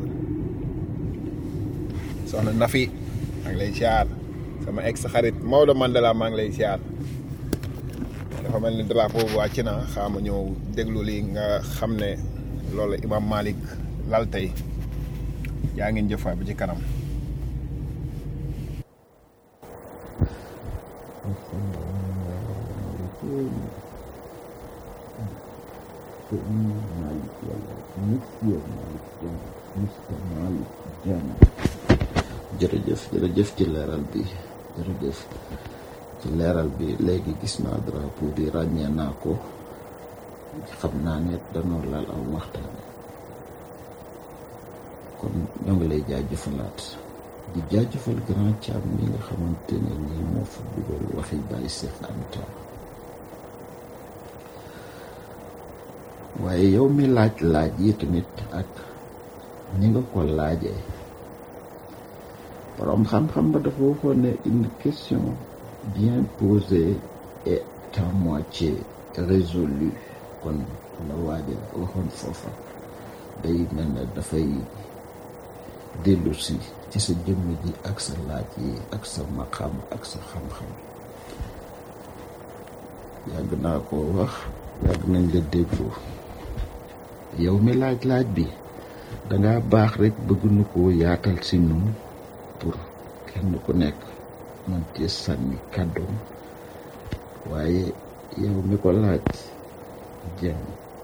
soxna Nafi maa ngi lay siyaar sama ex xarit Maodo Mandela maa ngi lay siyaar dafa mel ni drapeau bu wàcc na xaama ñëw déglu lii nga xam ne loolu Imam Malick lal tey yaa ngeen jëf waay ba ci kanam jërëjëf jërëjëf ci leeral bi jërëjëf ci leeral bi léegi gis naa drapeau bi ràññee naa ko xam naa ne danoo laal aw waxtaan kon ñoo ngi lay jaajëfalaat di jaajëfal grand Thiam mi nga xamante ne nii moo fa dugal waxi Baye Cheikh Anta waaye yow mi laaj laaj yi tamit ak ni nga ko laajee borom xam-xam ba dafa waxoon ne une question bien posée et à moitié résolue kon la waaja waxoon foofa day mel ne dafay dellu si ci sa jëmm ji ak sa laaj yi ak sa maqam ak sa xam-xam yàgg naa ko wax yàgg nañ la déglu yow mi laaj-laaj bi danga baax rek bëgg nu ko yaatal si nun pour kenn ku nekk man ci sànni kàddoom waaye yow mi ko laaj jëm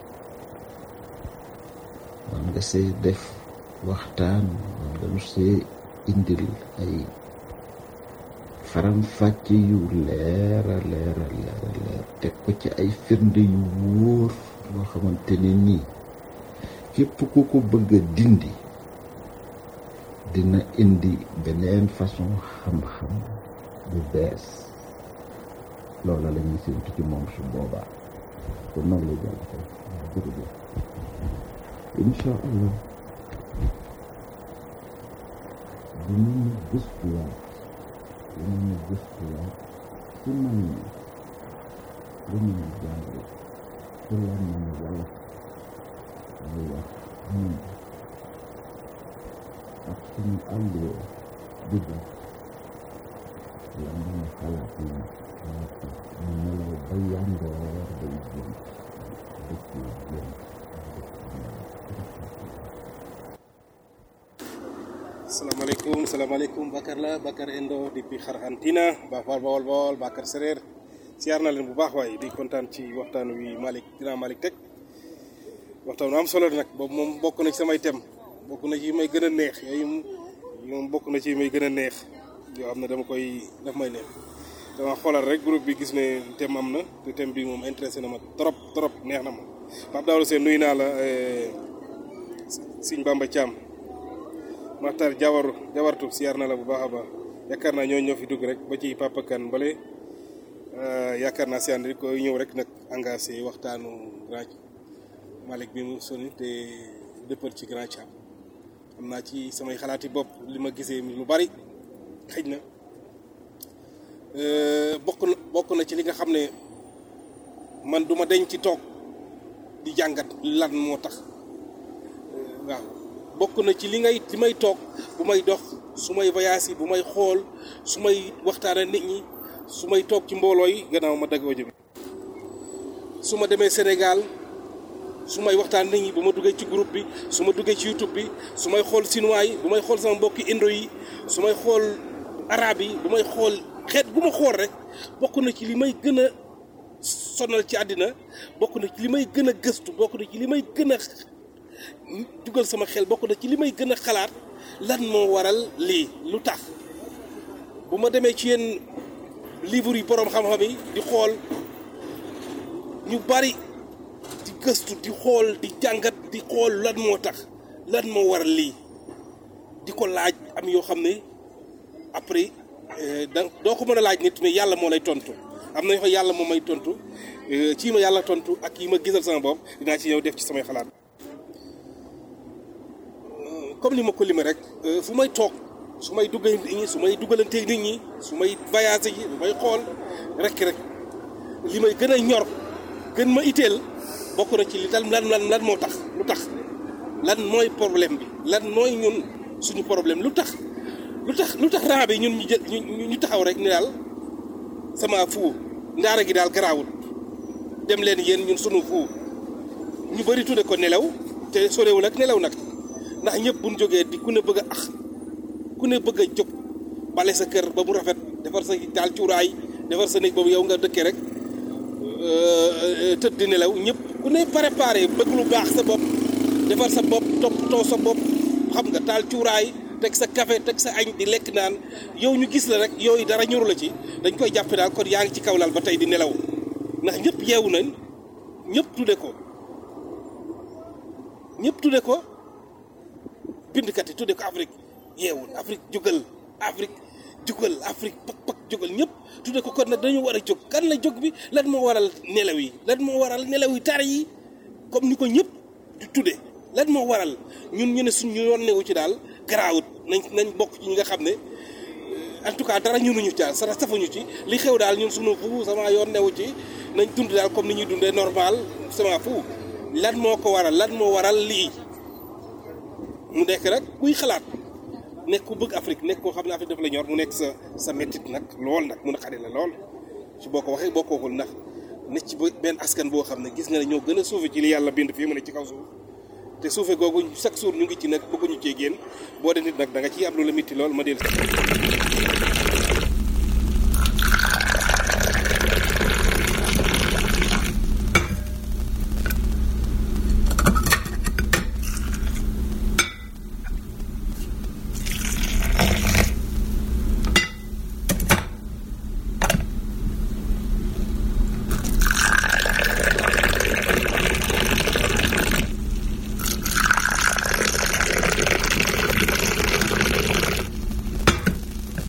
man nga say def waxtaan man nga nu see indil ay faram fàcc yu leera leera leera leer teg ko ci ay firnde yu wóor loo xamante ne nii képp ku ko bëgg a dindi dina indi beneen façon xam-xam bu bees loola la ñuy séntu ci moom su boobaa kon noonu la jàll ko jërëjëf incha allah dinañu gëstuwaat dinañu gëstuwaat ci man ñi lu ñu jàng ci la man wala muy wax ñun ak suñu àllee di def la mën a xalaat yi mu nelaw ba yàndoor day gént dëkkee gént salaamaaleykum salaamaaleykum Bakar la Bakar Endo depuis Argentina ba Bawol Bawol Bawol Bakar Sereer siyaar na leen bu baax waaye di kontaan ci waxtaan wi Malick dinaa Malick teg waxtaan wi am solo nag boobu moom bokk na ci samay tem bokk na ci yi may gën a neex yooyu moom bokk na ci yi may gën a neex yoo xam ne dama koy daf may neex dama xoolal rek groupe bi gis ne thème am na te thème bi moom intéressé na ma trop trop neex na ma Pape Daouda Sène nuyu naa la Sëñ Bamba Thiam Maxtar Jawaru Jawartu siyaar na la bu baax a baax yaakaar naa ñoo ñoo fi dugg rek ba ci Papa Kane bale yaakaar naa si ànd ko ñëw rek nag engagé waxtaanu grand Malick bi mu soni te dëppal ci grand Thiam am naa ci samay xalaati bopp li ma gisee lu bari xëj na bokk na bokk na ci li nga xam ne man duma deñ ci toog di jàngat lan moo tax waaw bokk na ci li ngay li may toog bu may dox su may voyage yi bu may xool su may waxtaana nit ñi su may toog ci mbooloo yi gannaaw ma dagg audio bi su ma demee Sénégal su may waxtaan nit ñi bu ma duggee ci groupe bi su ma duggee ci YouTube bi su may xool chinois yi bu may xool sama mbokki indo yi su may xool arabe yi bu may xool xeet bu ma xool rek bokk na ci li may gën a sonal ci àddina bokk na ci li may gën a gëstu bokk na ci li may gën a dugal sama xel bokk na ci li may gën a xalaat lan moo waral lii lu tax bu ma demee ci yenn livre yi boroom xam-xam yi di xool ñu bari di gëstu di xool di jàngat di xool lan moo tax lan moo waral lii di ko laaj am yoo xam ne après da doo ko mën a laaj nit mais yàlla moo lay tontu am na yoo xam yàlla moo may tontu ci ma yàlla tontu ak yi ma gisal sama bopp dinaa ci ñëw def ci samay xalaat comme li ma ko lime rek fu may toog su may duggee nit ñi su may dugalanteeg nit ñi su may voyage yi su may xool rek rek li may gën a ñor gën ma itteel bokk na ci li lan lan lan lan moo tax lu tax lan mooy problème bi lan mooy ñun suñu problème lu tax lu tax lu tax raa bi ñun ñu jël ñu ñu taxaw rek ni daal sama fuu ndaara gi daal garaawul dem leen yéen ñun sunu fuu ñu bëri tudde ko nelaw te sorewul ak nelaw nag ndax ñëpp buñ jógee di ku ne bëgg a ax ku ne bëgg a jóg bale sa kër ba mu rafet defar sa daal cuuraay defar sa néeg boobu yow nga dëkkee rek tëdd di nelaw ñëpp ku ne préparé bëgg lu baax sa bopp defar sa bopp toppatoo sa bopp xam nga taal cuuraay teg sa café teg sa añ di lekk naan yow ñu gis la rek yooyu dara ñoru la ci dañ koy jàppe daal kon yaa ngi ci kaw lal ba tey di nelaw ndax ñëpp yeewu nañ ñëpp tudde ko ñëpp tudde ko bindkat yi tudde ko Afrique yeewul Afrique jógal Afrique jógal Afrique pak pak jógal ñëpp tudde ko kon nag dañu war a jóg kan la jóg bi lan moo waral nelaw yi lan moo waral nelaw yi tar yi comme ni ko ñëpp di tudde lan moo waral ñun ñu ne suñ ñu yoon newu ci daal garaawut nañ nañ bokk ci ñi nga xam ne en tout cas dara ñunuñu ca sa safuñu ci li xew daal ñun suñu fu sama yoon newu ci nañ dund daal comme ni ñuy dundee normal sama fu lan moo ko waral lan moo waral lii mu nekk rek kuy xalaat nekk ku bëgg Afrique nekk koo xam ne Afrique dafa la ñor mu nekk sa sa méttit nag lool nag mun a xari la lool ci boo ko waxee boo ko waxul ndax nekk ci benn askan boo xam ne gis nga ne ñoo gën a suufe ci li yàlla bind fii mu ne ci kaw suuf te suufe googu chaque jour ñu ngi ci nag bëgguñu cee génn boo de nit nag da nga ciy am lu la mitti lool ma del